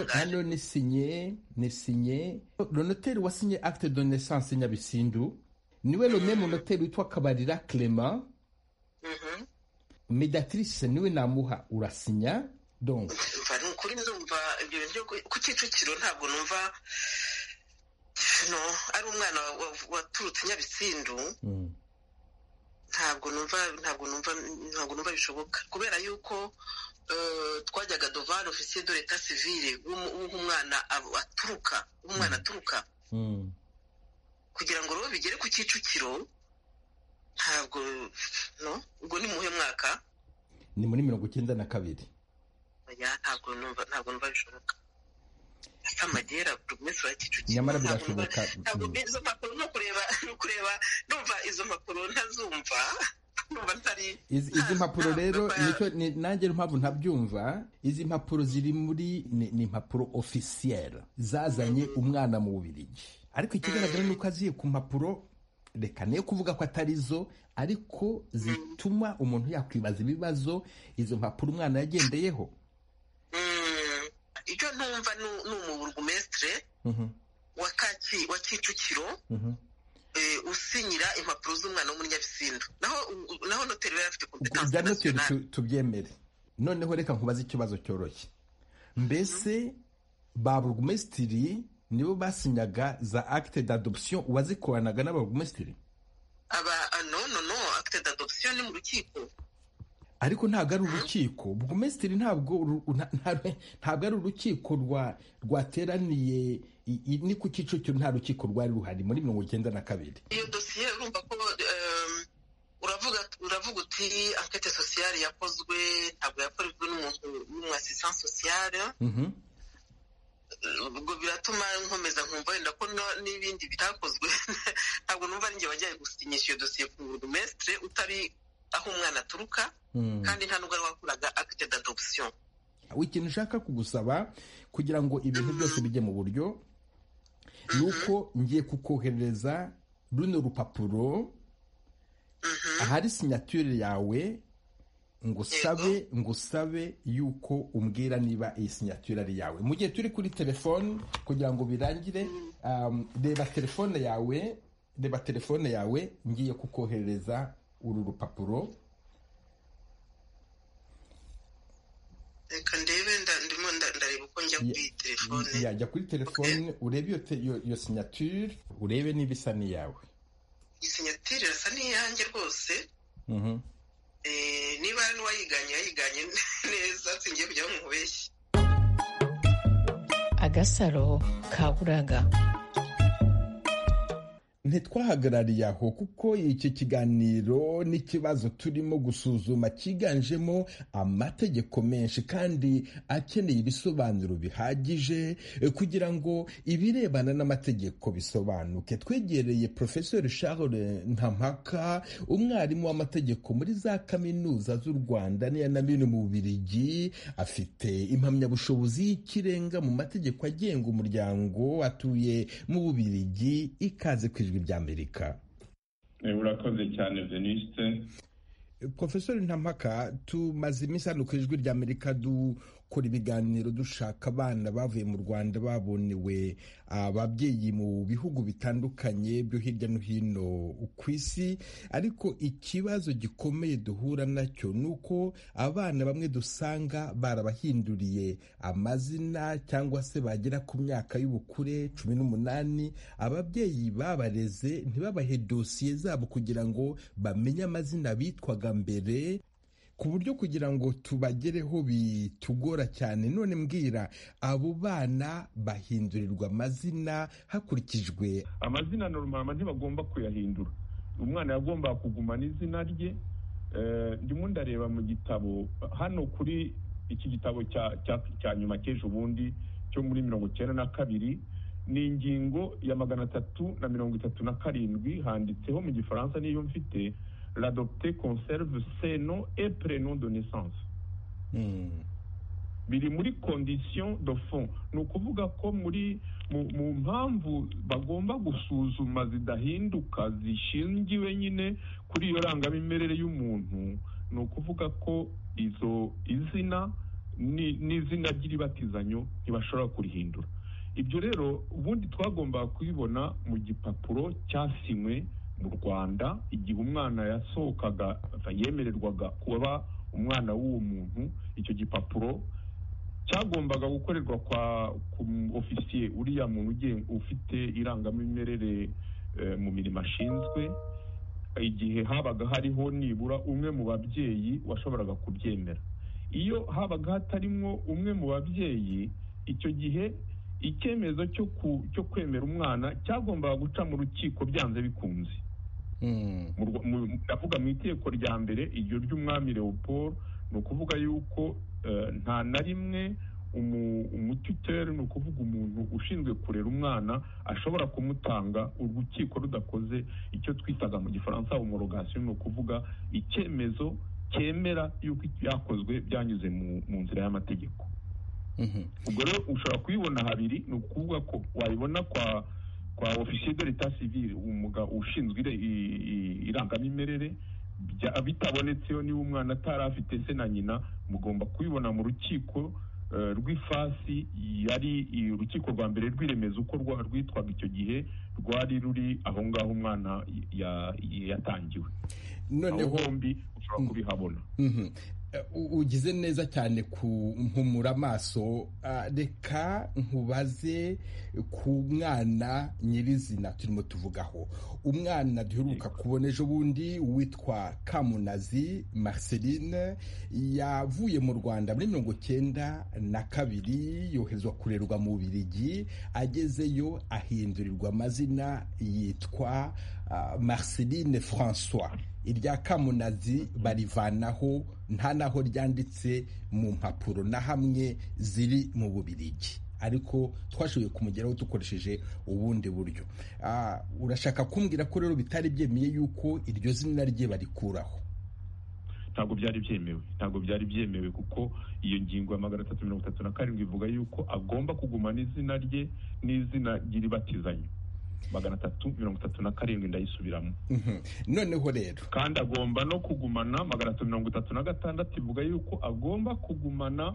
hano ni sinye ni sinye ronoteri wasinye acte de naissance nyabisindu niwe rone munoteri witwa kabarira clement mediatrice niwe namuha urasinya donk ni ukuri ndumva ibyo bintu ku kicukiro ntabwo numva no ari umwana waturutse nyabisindu ntabwo numva ntabwo numva ntabwo numva bishoboka kubera yuko twajyaga dovani ofisiye de leta sivire w'umwana aturuka w'umwana aturuka kugira ngo rero bigere ku kicukiro ntabwo no ubwo ni muhe mwaka ni muri mirongo icyenda na kabiri ntabwo numva ntabwo numva bishoboka amagera buri wese wa kicukiro nyamara birashoboka ntabwo izo mpapuro no kureba no kureba numva izo mpapuro ntazumva izi mpapuro rero nanjye mpamvu ntabyumva izi mpapuro ziri muri ni impapuro ofisiyeri zazanye umwana mu bubirigi ariko ikigaragara ni uko aziye ku mpapuro reka niyo kuvuga ko atari zo ariko zituma umuntu yakwibaza ibibazo izo mpapuro umwana yagendeyeho icyo ntumva ni umuburugumesitire wa kicukiro usinyira impapuro z'umwana w'umunyabisindo naho noteri yari afite kompetanse ibya noteri tubyemere noneho reka nkubaze ikibazo cyoroshye mbese ba burugumesitiri nibo basinyaga za akite d'adoption uwazikoranaga n'ababurugumesitiri aba no no no akite d'adoption ni mu rukiko ariko ntabwo ari urukiko burugumesitiri ntabwo ntabwo ari urukiko rwateraniye ni ku kicukiro nta rukiko rwari ruhari muri mirongo icyenda na kabiri iyo dosiye urumva ko uravuga uti ankete sosiyale yakozwe ntabwo yakorejwe n'umuntu n'umu asisanse sosiyale ubwo biratuma nkomeza nkumva wenda ko n'ibindi bitakozwe ntabwo numva ari njye wajyaye gusinyisha iyo dosiye ku burugumesitire utari aho umwana aturuka kandi nta n'ubwo ari wakuraga akite d'adoption ikintu ushaka kugusaba kugira ngo ibintu byose bijye mu buryo ni uko ngiye kukoherereza runo rupapuro ahari sinyature yawe ngusabe ngusabe yuko umbwira niba iyi sinyatura ari yawe mu gihe turi kuri telefone kugira ngo birangire reba telefone yawe reba telefone yawe ngiye kukoherereza uru rupapuro reka ndebe ndimo ndareba uko njya kuri telefone yajya kuri telefone urebe iyo sinyature urebe niba isa n'iyawe iyi sinyature irasa n'iyanjye rwose niba hari n'uwayiganye yayiganye neza singiye kujya bamubeshye agasaro kaburaga ntitwahagarariye aho kuko iki kiganiro n'ikibazo turimo gusuzuma cyiganjemo amategeko menshi kandi akeneye ibisobanuro bihagije kugira ngo ibirebana n'amategeko bisobanuke twegereye porofesori charles ntampaka umwarimu w'amategeko muri za kaminuza z'u rwanda n'iya na bino mu bubirigi afite impamyabushobozi y'ikirenga mu mategeko agenga umuryango atuye mu bubirigi ikaze ku ijwi ry'amerika urakoze cyane veniste profesori ntampaka tumaze iminsi hano ku ijwi ry'amerika dukora ibiganiro dushaka abana bavuye mu rwanda babonewe ababyeyi mu bihugu bitandukanye byo hirya no hino ku isi ariko ikibazo gikomeye duhura nacyo ni uko abana bamwe dusanga barabahinduriye amazina cyangwa se bagera ku myaka y'ubukure cumi n'umunani ababyeyi babareze ntibabahe dosiye zabo kugira ngo bamenye amazina bitwaga mbere ku buryo kugira ngo tubagereho bitugora cyane none mbwira abo bana bahindurirwa amazina hakurikijwe amazina normal ntibagomba kuyahindura umwana yagomba kugumana izina rye ndimo ndareba mu gitabo hano kuri iki gitabo cya nyuma cy'ejo bundi cyo muri mirongo icyenda na kabiri ni ingingo ya magana atatu na mirongo itatu na karindwi handitseho mu gifaransa n'iyo mfite l'adopté conserve ses noms et prénoms de naissance biri muri condition de fond ni ukuvuga ko muri mu mpamvu bagomba gusuzuma zidahinduka zishingiwe nyine kuri iyo rangamimerere y'umuntu ni ukuvuga ko izo izina n'izina ry'iribatizanyo ntibashobora kurihindura ibyo rero ubundi twagombaga kubibona mu gipapuro cyasinywe mu rwanda igihe umwana yasohokaga yemererwaga kuba umwana w'uwo muntu icyo gipapuro cyagombaga gukorerwa kwa ku ofisiye uriya muntu ufite irangamimerere mu mirimo ashinzwe igihe habaga hariho nibura umwe mu babyeyi washoboraga kubyemera iyo habaga hatarimwo umwe mu babyeyi icyo gihe icyemezo cyo kwemera umwana cyagombaga guca mu rukiko byanze bikunze ndavuga mu iteko rya mbere iryo ry'umwami leopold ni ukuvuga yuko nta na rimwe umuti utera ni ukuvuga umuntu ushinzwe kurera umwana ashobora kumutanga urukiko rudakoze icyo twitaga mu gifaransa umurogasiyo ni ukuvuga icyemezo cyemera yuko ibyakozwe byanyuze mu nzira y'amategeko ubwo rero ushobora kuyibona habiri ni ukuvuga ko wayibona kwa kwa ofisiye de leta sivire ushinzwe irangamimerere bitabonetseyo niba umwana atari afite se na nyina mugomba kuyibona mu rukiko rw'ifasi yari urukiko rwa mbere rw'iremezo uko rwitwaga icyo gihe rwari ruri aho ngaho umwana yatangiwe aho bombi ushobora kubihabona ugize neza cyane kumpumura amaso reka nkubaze ku mwana nyirizina turimo tuvugaho umwana duheruka kubona ejo bundi witwa kamunazi marceline yavuye mu rwanda muri mirongo cyenda na kabiri yoherezwa kurerwa mu birigi agezeyo ahindurirwa amazina yitwa marceline francois irya kamunazi barivanaho nta naho ryanditse mu mpapuro na hamwe ziri mu bubirigi ariko twashoboye kumugeraho dukoresheje ubundi buryo urashaka kumbwira ko rero bitari byemeye yuko iryo zina rye barikuraho ntabwo byari byemewe ntabwo byari byemewe kuko iyo ngingo ya magana atatu mirongo itatu na karindwi ivuga yuko agomba kugumana izina rye n'izina ry'iribatizanye magana atatu mirongo itatu na karindwi ndayisubiramo noneho rero kandi agomba no kugumana magana atatu mirongo itatu na gatandatu ivuga yuko agomba kugumana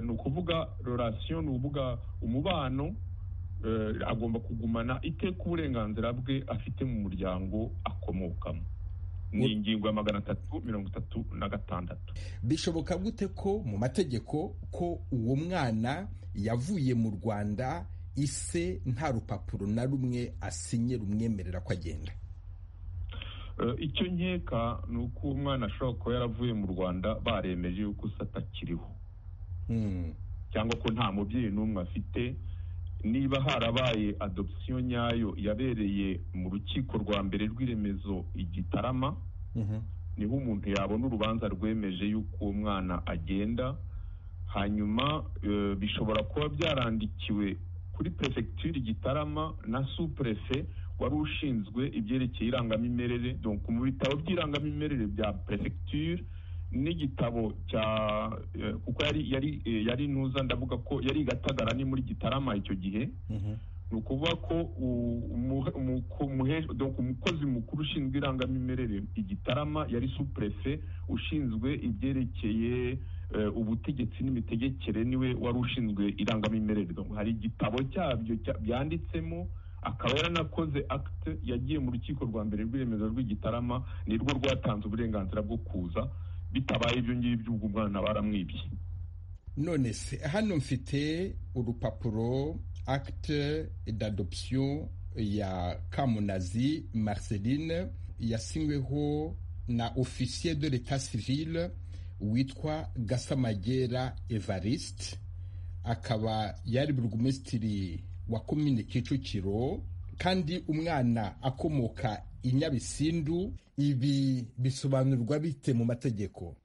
ni ukuvuga rorasiyo ni ukuvuga umubano agomba kugumana iteka uburenganzira bwe afite mu muryango akomokamo ni ingingo ya magana atatu mirongo itatu na gatandatu bishoboka gute ko mu mategeko ko uwo mwana yavuye mu rwanda ise nta rupapuro na rumwe asinye rumwemerera ko agenda icyo nkeka ni uko umwana ashobora kuba yaravuye mu rwanda baremeje yuko se atakiriho cyangwa ko nta mubyeyi n'umwe afite niba harabaye adopsiyo nyayo yabereye mu rukiko rwa mbere rw'iremezo igitarama niho umuntu yabona urubanza rwemeje y'uko uwo mwana agenda hanyuma bishobora kuba byarandikiwe kuri perefegitura igitarama na supurefe wari ushinzwe ibyerekeye irangamimerere mu bitabo by'irangamimerere bya perefegitura n'igitabo cya kuko yari ntuza ndavuga ko yari igatagara ni muri gitarama icyo gihe ni ukuvuga ko umukozi mukuru ushinzwe irangamimerere igitarama yari supurefe ushinzwe ibyerekeye ubutegetsi n'imitegekere niwe wari ushinzwe irangamimerere hari igitabo cyabyo byanditsemo akaba yaranakoze akite yagiye mu rukiko rwa mbere rw'iremezo rw'igitarama nirwo rwatanze uburenganzira bwo kuza bitabaye ibyo ngibyo ubwo umwana baramwibye none se hano mfite urupapuro acte d'adoption ya kamunazi marceline yasinyweho na ofisiye de l'etat civil witwa gasamagera evariste akaba yari burugumesitiri wa komine kicukiro kandi umwana akomoka inyabisindu ibi bisobanurwa bite mu mategeko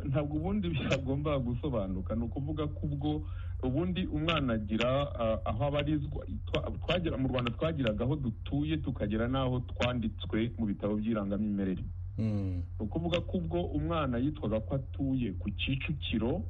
ntabwo ubundi byagomba gusobanuka ni ukuvuga ko ubwo ubundi umwana agira aho abarizwa twagera mu rwanda twagiraga aho dutuye tukagera n'aho twanditswe mu bitabo by'irangamimerere ni ukuvuga ko ubwo umwana yitwaga ko atuye ku kicukiro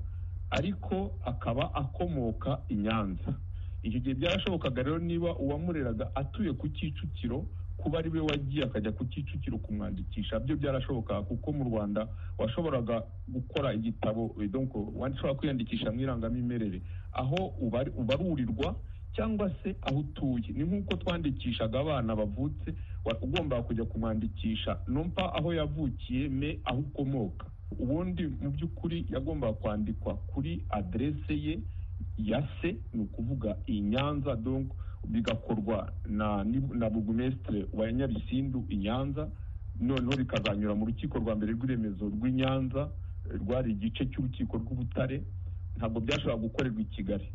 ariko akaba akomoka i nyanza icyo gihe byarashobokaga rero niba uwamureraga atuye ku kicukiro kuba ari we wagiye akajya ku kicukiro kumwandikisha byo byarashoboka kuko mu rwanda washoboraga gukora igitabo washobora kwiyandikisha mu irangamimerere aho ubarurirwa cyangwa se aho utuye ni nk'uko twandikishaga abana bavutse ugomba kujya kumwandikisha numva aho yavukiye me aho ukomoka ubundi mu by'ukuri yagombaga kwandikwa kuri aderese ye ya se ni ukuvuga iyi nyanza donko bigakorwa na na bugumesitire wa nyabisindu i nyanza noneho bikazanyura mu rukiko rwa mbere rw'iremezo rw'i nyanza rwari igice cy'urukiko rw'ubutare ntabwo byashobora gukorerwa i kigali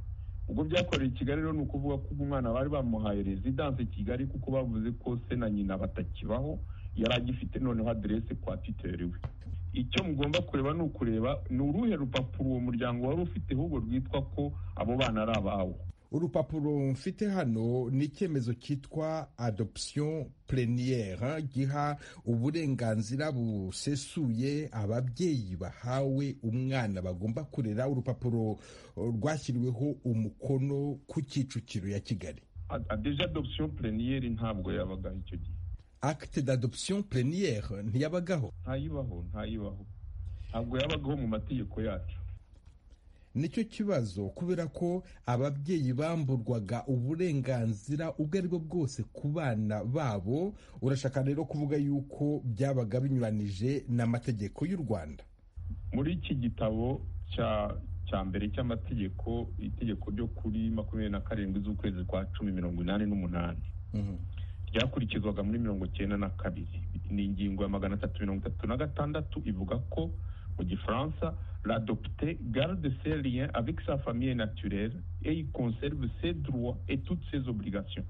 ubwo byakorewe i kigali rero ni ukuvuga ko umwana bari bamuhaye rezidanse i kigali kuko bavuze ko se na nyina batakibaho yari agifite noneho aderese kwa titeriwe icyo mugomba kureba ni ukureba ni uruhe rupapuro uwo muryango wari ufiteho ubwo rwitwa ko abo bana ari abawo urupapuro mfite hano ni icyemezo cyitwa adoption pleniyere giha uburenganzira busesuye ababyeyi bahawe umwana bagomba kurera urupapuro rwashyiriweho umukono ku kicukiro ya kigali deja adoption pleniyere ntabwo yabagaho icyo gihe acte d'adoption pleniyere ntiyabagaho ntayibaho ntayibaho ntabwo yabagaho mu mategeko yacu nicyo kibazo kubera ko ababyeyi bamburwaga uburenganzira ubwo ari bwo bwose ku bana babo urashaka rero kuvuga yuko byabaga binyuranije n'amategeko y'u rwanda muri iki gitabo cya mbere cy'amategeko itegeko ryo kuri makumyabiri na karindwi z'ukwezi kwa cumi mirongo inani n'umunani ryakurikizwaga muri mirongo icyenda na kabiri ni ingingo ya magana atatu mirongo itatu na gatandatu ivuga ko mu gifaransa l'adopté garde ses liens avec sa famille naturelle et il conserve ses droits et toutes ses obligations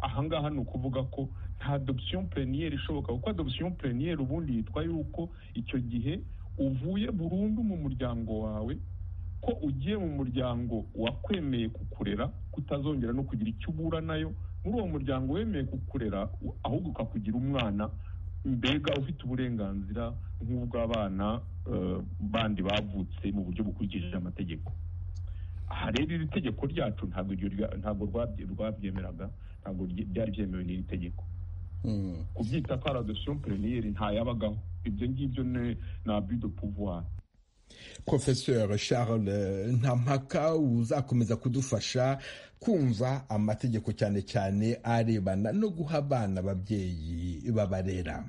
aha ngaha ni ukuvuga ko nta adoption pleniyeri ishoboka kuko adoption pleniyeri ubundi yitwa yuko icyo gihe uvuye burundu mu muryango wawe ko ugiye mu muryango wakwemeye kukurera kutazongera no kugira icyo ubura nayo muri uwo muryango wemeye kukurera ahubwo ukakugira umwana mbega ufite uburenganzira nk'ubw'abana bandi bavutse mu buryo bukurikije amategeko aha rero iri tegeko ryacu ntabwo rwabyemeraga ntabwo byari byemewe n'iri tegeko kubyita ko ari adoption pleniyeri ntayabagaho ibyo ngibyo ni abido pouvoir profesor charles ntampaka uzakomeza kudufasha kumva amategeko cyane cyane arebana no guha abana ababyeyi babarera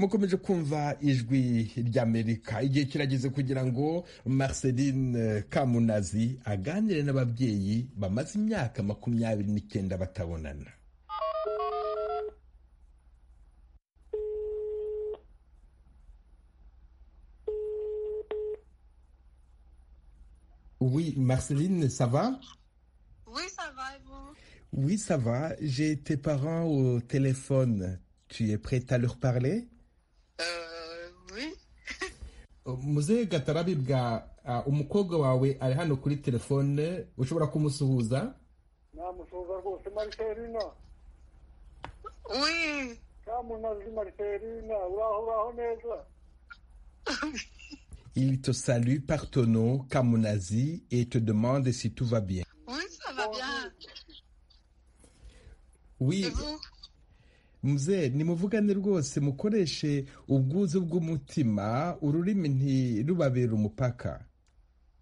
mukomeje kumva ijwi ry'amerika igihe kirageze kugira ngo marceline kamunazi aganire n'ababyeyi bamaze imyaka makumyabiri n'icyenda batabonana Oui, Marceline, ça va Oui, ça va et vous Oui, ça va. J'ai tes parents au téléphone. Tu es prête à leur parler Euh, oui. muzehe gatarabibwa umukobwa wawe ari hano kuri telefone ushobora kumusuhuza namusuhuza rwose mariserina oui kamunazi mariserina uraho uraho neza Il te salue par ton nom, Kamunazi, et te demande si tout va bien. Oui, ça va bien. Oui. muze nimuvugane rwose mukoreshe ubwuzu bw'umutima ururimi ntirubabere umupaka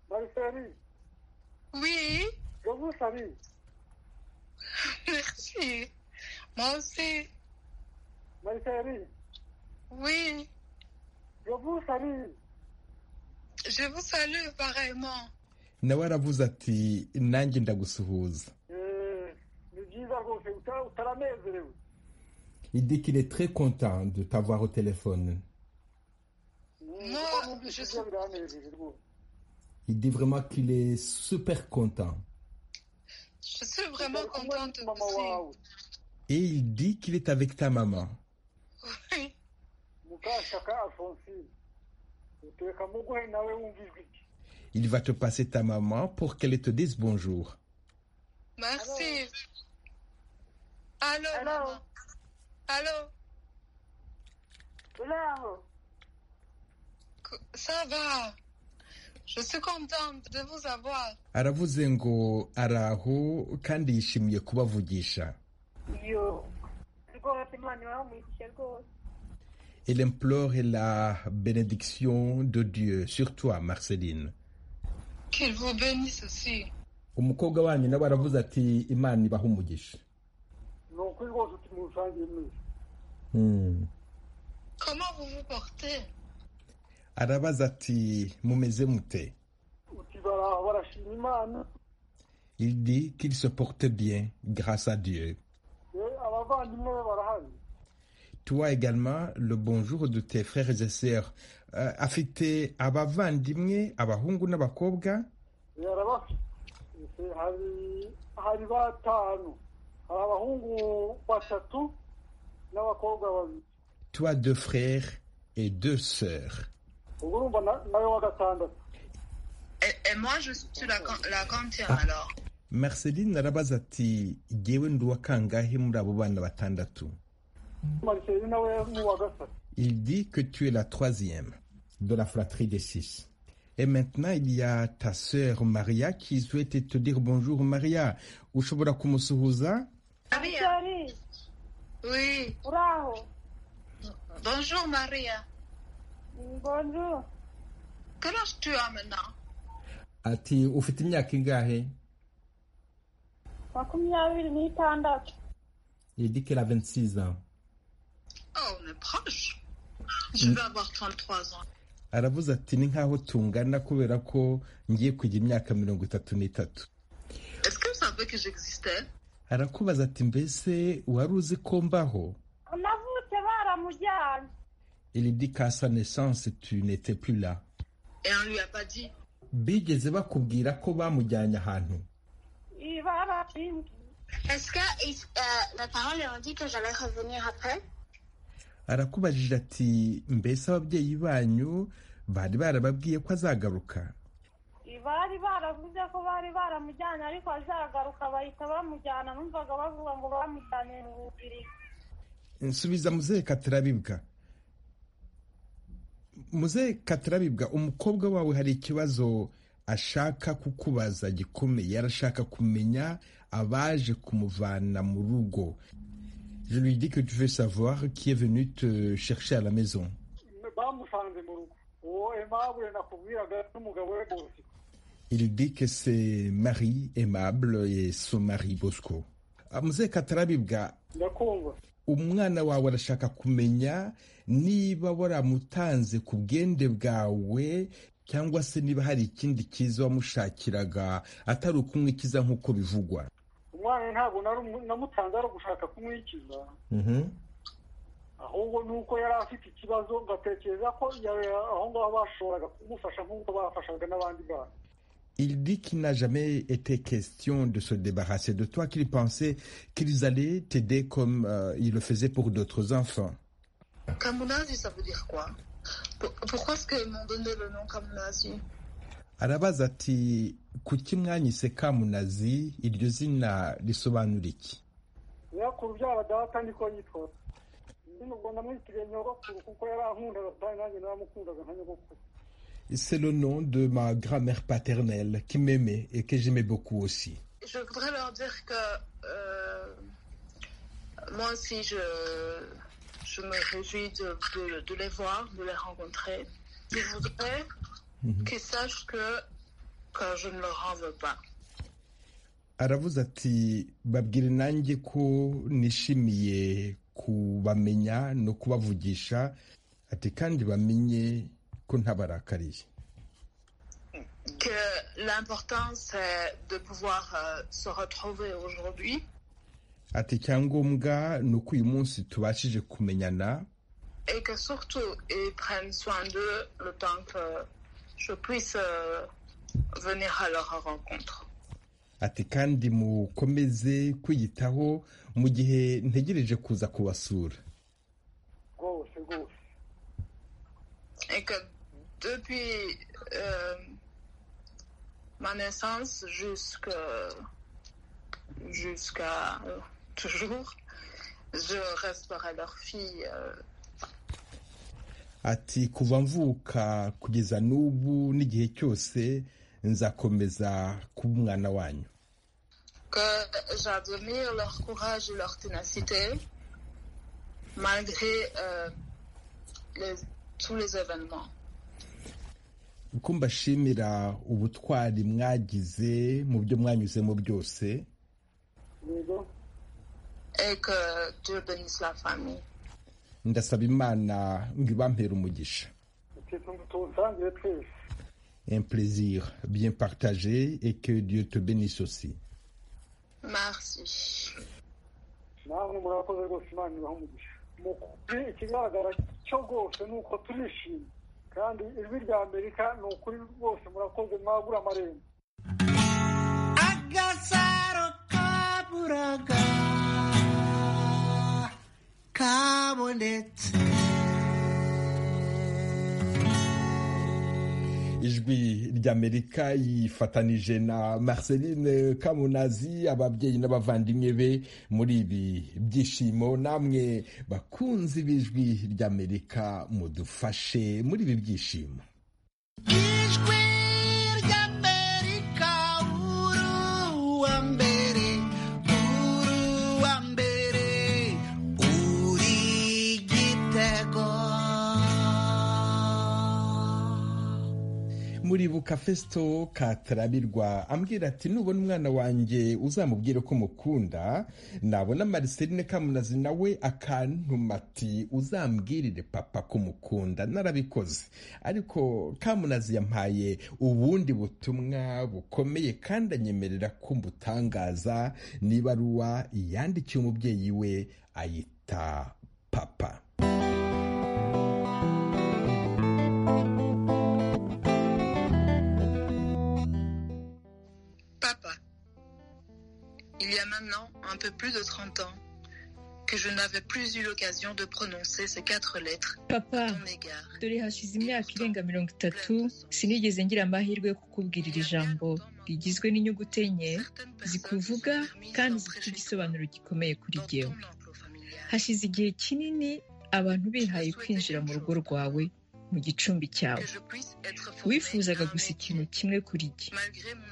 mariseri Oui, je vous salue merci. Moi aussi. mariseri Oui, je vous salue je vous salue pareillement. nawe aravuze ati nanjye ndagusuhuza Eh, ni byiza rwose uta- utaranezerewe il dit qu'il est très content de t'avoir au téléphone Moi, je ibyo biranejeje rwose il dit vraiment qu'il est super content Je suis vraiment contente aussi. et il dit qu'il est avec ta maman Oui. mukashaka alphonsine uteka muguhe nawe wumva ijwi rye. il va te passer ta maman pour qu'elle te dise bonjour Merci. Allô, maman. Allô, Uraho qu- ça va Je suis contente de vous avoir. aravuze ngo araho kandi yishimiye kubavugisha iyo rwose imana ibahamugishe rwose Elle implore la bénédiction de Dieu sur toi, Marceline. Qu'il vous bénisse aussi. umukobwa wanyu nawe aravuze ati imana ibaha umugisha ni ukuri rwose uti musangiye mwese Comment vous vous portez arabaza ati mumeze mute uti baraho barashima imana il dit qu'il se porte bien grâce à Dieu Eh, abavandimwe be barahari toi également le bonjour de tes frères et sœurs Euh, afite abavandimwe abahungu n'abakobwa yarabafite hari hari batanu hari abahungu batatu n'abakobwa babiri toi deux frères et deux sœurs ubwo urumva na- nawe wa gatandatu Et, et moi, je suis la, can- la quantième alors. marceline arabaza ati jyewe ndi uwa kangahe muri abo bana batandatu mariseline nawe ni uwa gatatu Il dit que tu es la troisième de la fratrie des six. Et maintenant, il y a ta sœur Maria qui souhaite te dire bonjour, Maria. ushobora kumusuhuza Maria, Oui. Bravo. bonjour Maria. Bonjour. Quel âge tu as maintenant ati ufite imyaka ingahe makumyabiri n'itandatu Il dit qu'elle a 26 ans. Oh, on est proche. Je vais avoir 33 ans. aravuze ati ni nkaho tungana kubera ko ngiye kujya imyaka mirongo itatu n'itatu Est-ce que vous savez que j'existais arakubaza ati mbese wari uzi ko mbaho navutse baramujyanye Il dit qu'à sa naissance tu n'étais plus là Et on lui a pas dit. bigeze bakubwira ko bamujyanye ahantu Est-ce que euh, mes parents leur ont dit que j'allais revenir après arakubajije ati mbese ababyeyi banyu bari barababwiye ko azagaruka bari baravuze ko bari baramujyanye ariko azagaruka bahita bamujyana numvaga bavuga ngo bamujyanye mu bubiri nsubiza muzehe katarabibwa muzehe katarabibwa umukobwa wawe hari ikibazo ashaka kukubaza gikomeye arashaka kumenya abaje kumuvana mu rugo Je lui dis que tu veux savoir qui est venu te chercher à la maison. bamusanze mu rugo uwo emabure nakubwiraga n'umugabo we bose Il dit que c'est Marie aimable et son mari Bosco. Ah, Muzehe Katarabibwa, ndakumva umwana wawe arashaka kumenya niba waramutanze ku bwende bwawe cyangwa se niba hari ikindi cyiza wamushakiraga atari ukumwikiza nk'uko bivugwa umwana ntabwo nari umu- namutanze ari ugushaka kumwikiza ahubwo ni uko yari afite ikibazo ngatekereza ko ya- aho ngaho bashoboraga kumufasha nk'uko bafashaga n'abandi bana Il dit qu'il n'a jamais été question de se débarrasser de toi, qu'il pensait qu'ils allaient t'aider comme euh, ils le faisaient pour d'autres enfants. Kamunazi, ça veut dire quoi Pour- Pourquoi est-ce qu'ils m'ont donné le nom Kamunazi arabaza ati kuki mwanyise kamunazi iryo zina risobanura iki nyirakuru byaba data niko yitwa nubwo namwitiriye nyogokuru kuko yari ankundaga kandi nanjye naramukundaga nka nyogokuru c'est le nom de ma grand-mère paternelle qui m'aimait et que j'aimais beaucoup aussi Je voudrais leur dire que euh, moi aussi, je, je me réjouis de, de- de les voir, de les rencontrer. Je voudrais qu'ils sachent que, que je ne leur en veux pas. aravuze ati babwire nanjye ko nishimiye kubamenya no kubavugisha ati kandi bamenye ko ntabarakariye Que l'important, c'est de pouvoir euh, se retrouver aujourd'hui. ati icyangombwa ni uko uyu munsi tubashije kumenyana et que surtout ils prennent soin d'eux le temps que je puisse euh, venir à leur rencontre. ati kandi mukomeze kwiyitaho mu gihe ntegereje kuza kubasura rwose rwose Et que depuis euh, ma naissance jusque- jusqu'à euh, toujours, je resterai leur fille. euh, ati kuva mvuka kugeza n'ubu n'igihe cyose nzakomeza kuba umwana wanyu que j'admire leur courage et leur ténacité malgré euh, les- tous les événements. uko mbashimira ubutwari mwagize mu byo mwanyuzemo byose Et que Dieu bénisse la famille. ndasaba imana ngo ibampere umugisha tuwusangire twese un plaisir bien partagé et que Dieu te bénisse aussi Merci. namwe murakoze rwose imana ibaha umugisha mu kuri ikigaragara cyo rwose ni uko turishimye kandi ijwi rya amerika ni ukuri rwose murakoze mwagura amarembo agasaro kaburaga babonetse ijwi ry'amerika yifatanije na marceline kamunazi ababyeyi n'abavandimwe be muri ibi byishimo namwe bakunzi b'ijwi ry'amerika mudufashe muri ibi byishimo ijwi ry'amerika uruwa mbere uruwa mbere uri igitego muribuka fesito katarabirwa ambwira ati nubona umwana wanjye uzamubwire ko mukunda nabona mariceline kamunazi nawe akantuma ati uzambwirire papa ko mukunda narabikoze ariko kamunazi yampaye ubundi butumwa bukomeye kandi anyemerera ko mbutangaza n'ibaruwa yandikiye umubyeyi we ayita papa Papa, il y a maintenant un peu plus de 30 ans que je n'avais plus eu l'occasion de prononcer ces quatre lettres papa à ton égard. dore hashize imyaka irenga mirongo itatu sinigeze ngira amahirwe yo kukubwira iri jambo rigizwe n'inyuguti enye zikuvuga kandi zifite igisobanuro gikomeye kuri jyewe hashize igihe kinini abantu bihaye kwinjira mu rugo rwawe mu gicumbi cyawe wifuzaga gusa ikintu kimwe kuri jye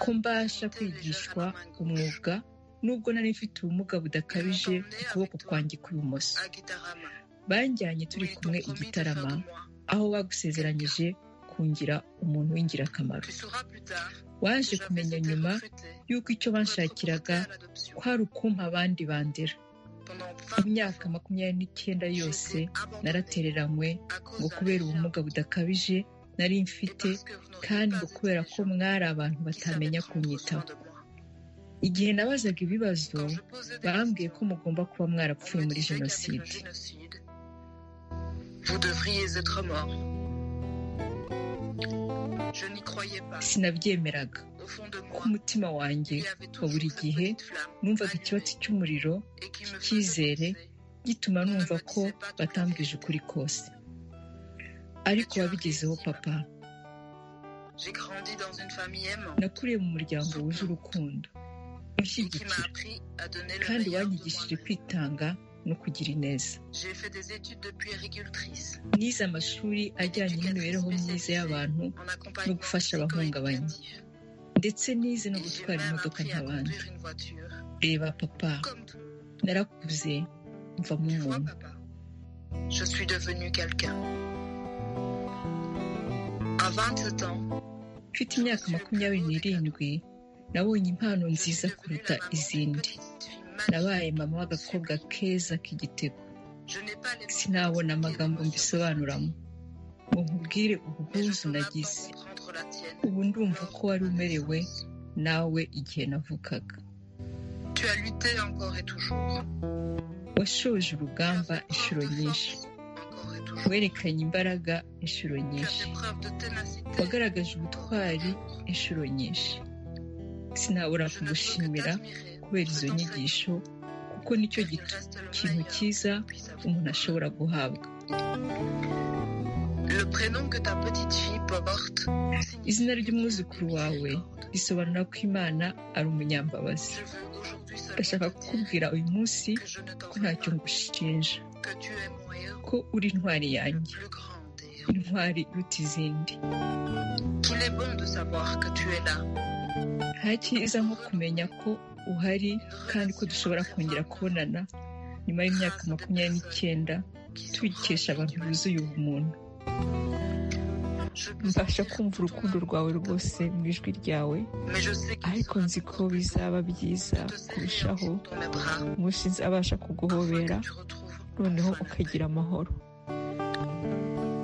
ko mbasha kwigishwa umwuga nubwo nari mfite ubumuga budakabije ku kuboko kwanjye kw'ibumoso banjyanye turi kumwe i gitarama aho bagusezeranyije kungira umuntu w'ingirakamaro waje kumenya nyuma y'uko icyo banshakiraga kwari ukumpa abandi bandera mu myaka makumyabiri n'icyenda yose naratereranywe ngo kubera ubumuga budakabije nari mfite kandi ngo kubera ko mwari abantu batamenya kunyitaho igihe nabazaga ibibazo bambwiye ko mugomba kuba mwarapfuye muri jenoside Vous devriez être mort. Je n'y croyais pas. sinabyemeraga Au fond de moi, ku mutima wanjye wa buri gihe numvaga ikibatsi cy'umuriro cy'icyizere gituma numva ko batambwije ukuri kose ariko wabigezeho papa j'ai grandi dans une famille aimante nakuriye mu muryango wuje urukundo qui m'a unshyigikira appris à donner le kandi meilleur de wanyigishije moi-même. kwitanga no kugira ineza J'ai fait des études de puéricultrice nize amashuri ajyanye n'imibereho myiza y'abantu en no accompagnement gufasha abahungabanye ndetse nize no gutwara imodoka nk'abandi d'une voiture. reba papa narakuze mvamo umuntu Je suis devenue quelqu'un. À 27 ans, mfite imyaka makumyabiri n'irindwi nabonye impano nziza kuruta izindi nabaye mama w'agakobwa keza k'igitego je n'ai pas les sinabona amagambo mbisobanuramo ngo nkubwire ubuhuzu nagize prendre la tienne. ubu ndumva ko wari umerewe nawe igihe navukaga Tu as lutté encore et toujours. washoje urugamba inshuro nyinshi werekanye imbaraga inshuro Tu as nyinshi fait preuve de ténacité. wagaragaje ubutwari inshuro nyinshi sinabura kugushimira kubera izo nyigisho kuko nicyo gito kintu cyiza umuntu ashobora guhabwa Le prénom que ta petite fille porte, izina ry'umwuzukuru wawe risobanura ko imana ari umunyambabazi ndashaka kukubwira uyu munsi ko ntacyo ngushinja que tu es mon héros, ko uri intwari yanjye le grand héros. intwari iruta izindi Qu'il est bon de savoir que tu es là. nta cyiza nko kumenya ko uhari kandi ko dushobora kongera kubonana nyuma y'imyaka makumyabiri n'icyenda tubikesha abantu buzuye ubumuntu mbasha kumva urukundo rwawe rwose mu ijwi ryawe Mais je sais qu'il ariko nzi ko bizaba byiza kurushaho dans mes bras umunsi nzabasha kuguhobera noneho ukagira amahoro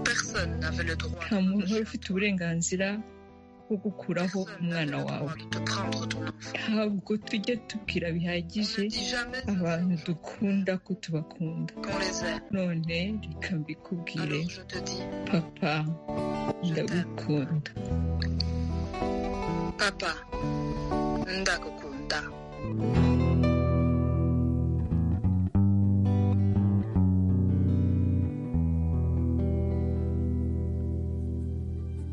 personne n'avait le droit nta muntu wari ufite uburenganzira bwo gukuraho umwana wawe de prendre ton enfant. ntabwo tujya tubwira bihagije abantu dukunda ko tubakunda Qu'on les aime. none reka mbikubwire Alors je te dis, papa ndagukunda papa, ndakukunda.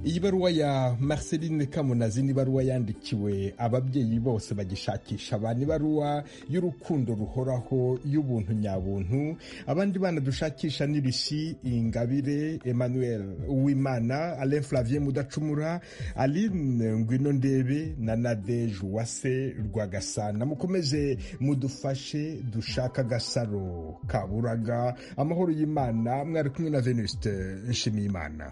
iyi baruwa ya marceline kamunazi ni ibaruwa yandikiwe ababyeyi bose bagishakisha abantu ibaruwa y'urukundo ruhoraho y'ubuntu nyabuntu abandi bana dushakisha ni rushyi ingabire emmanuel uwimana alain flavien mudacumura aline ngwino ndebe na nadege uwase rwagasana mukomeze mudufashe dushaka agasaro kaburaga amahoro y'imana mwari kumwe na venuste nshimiyimana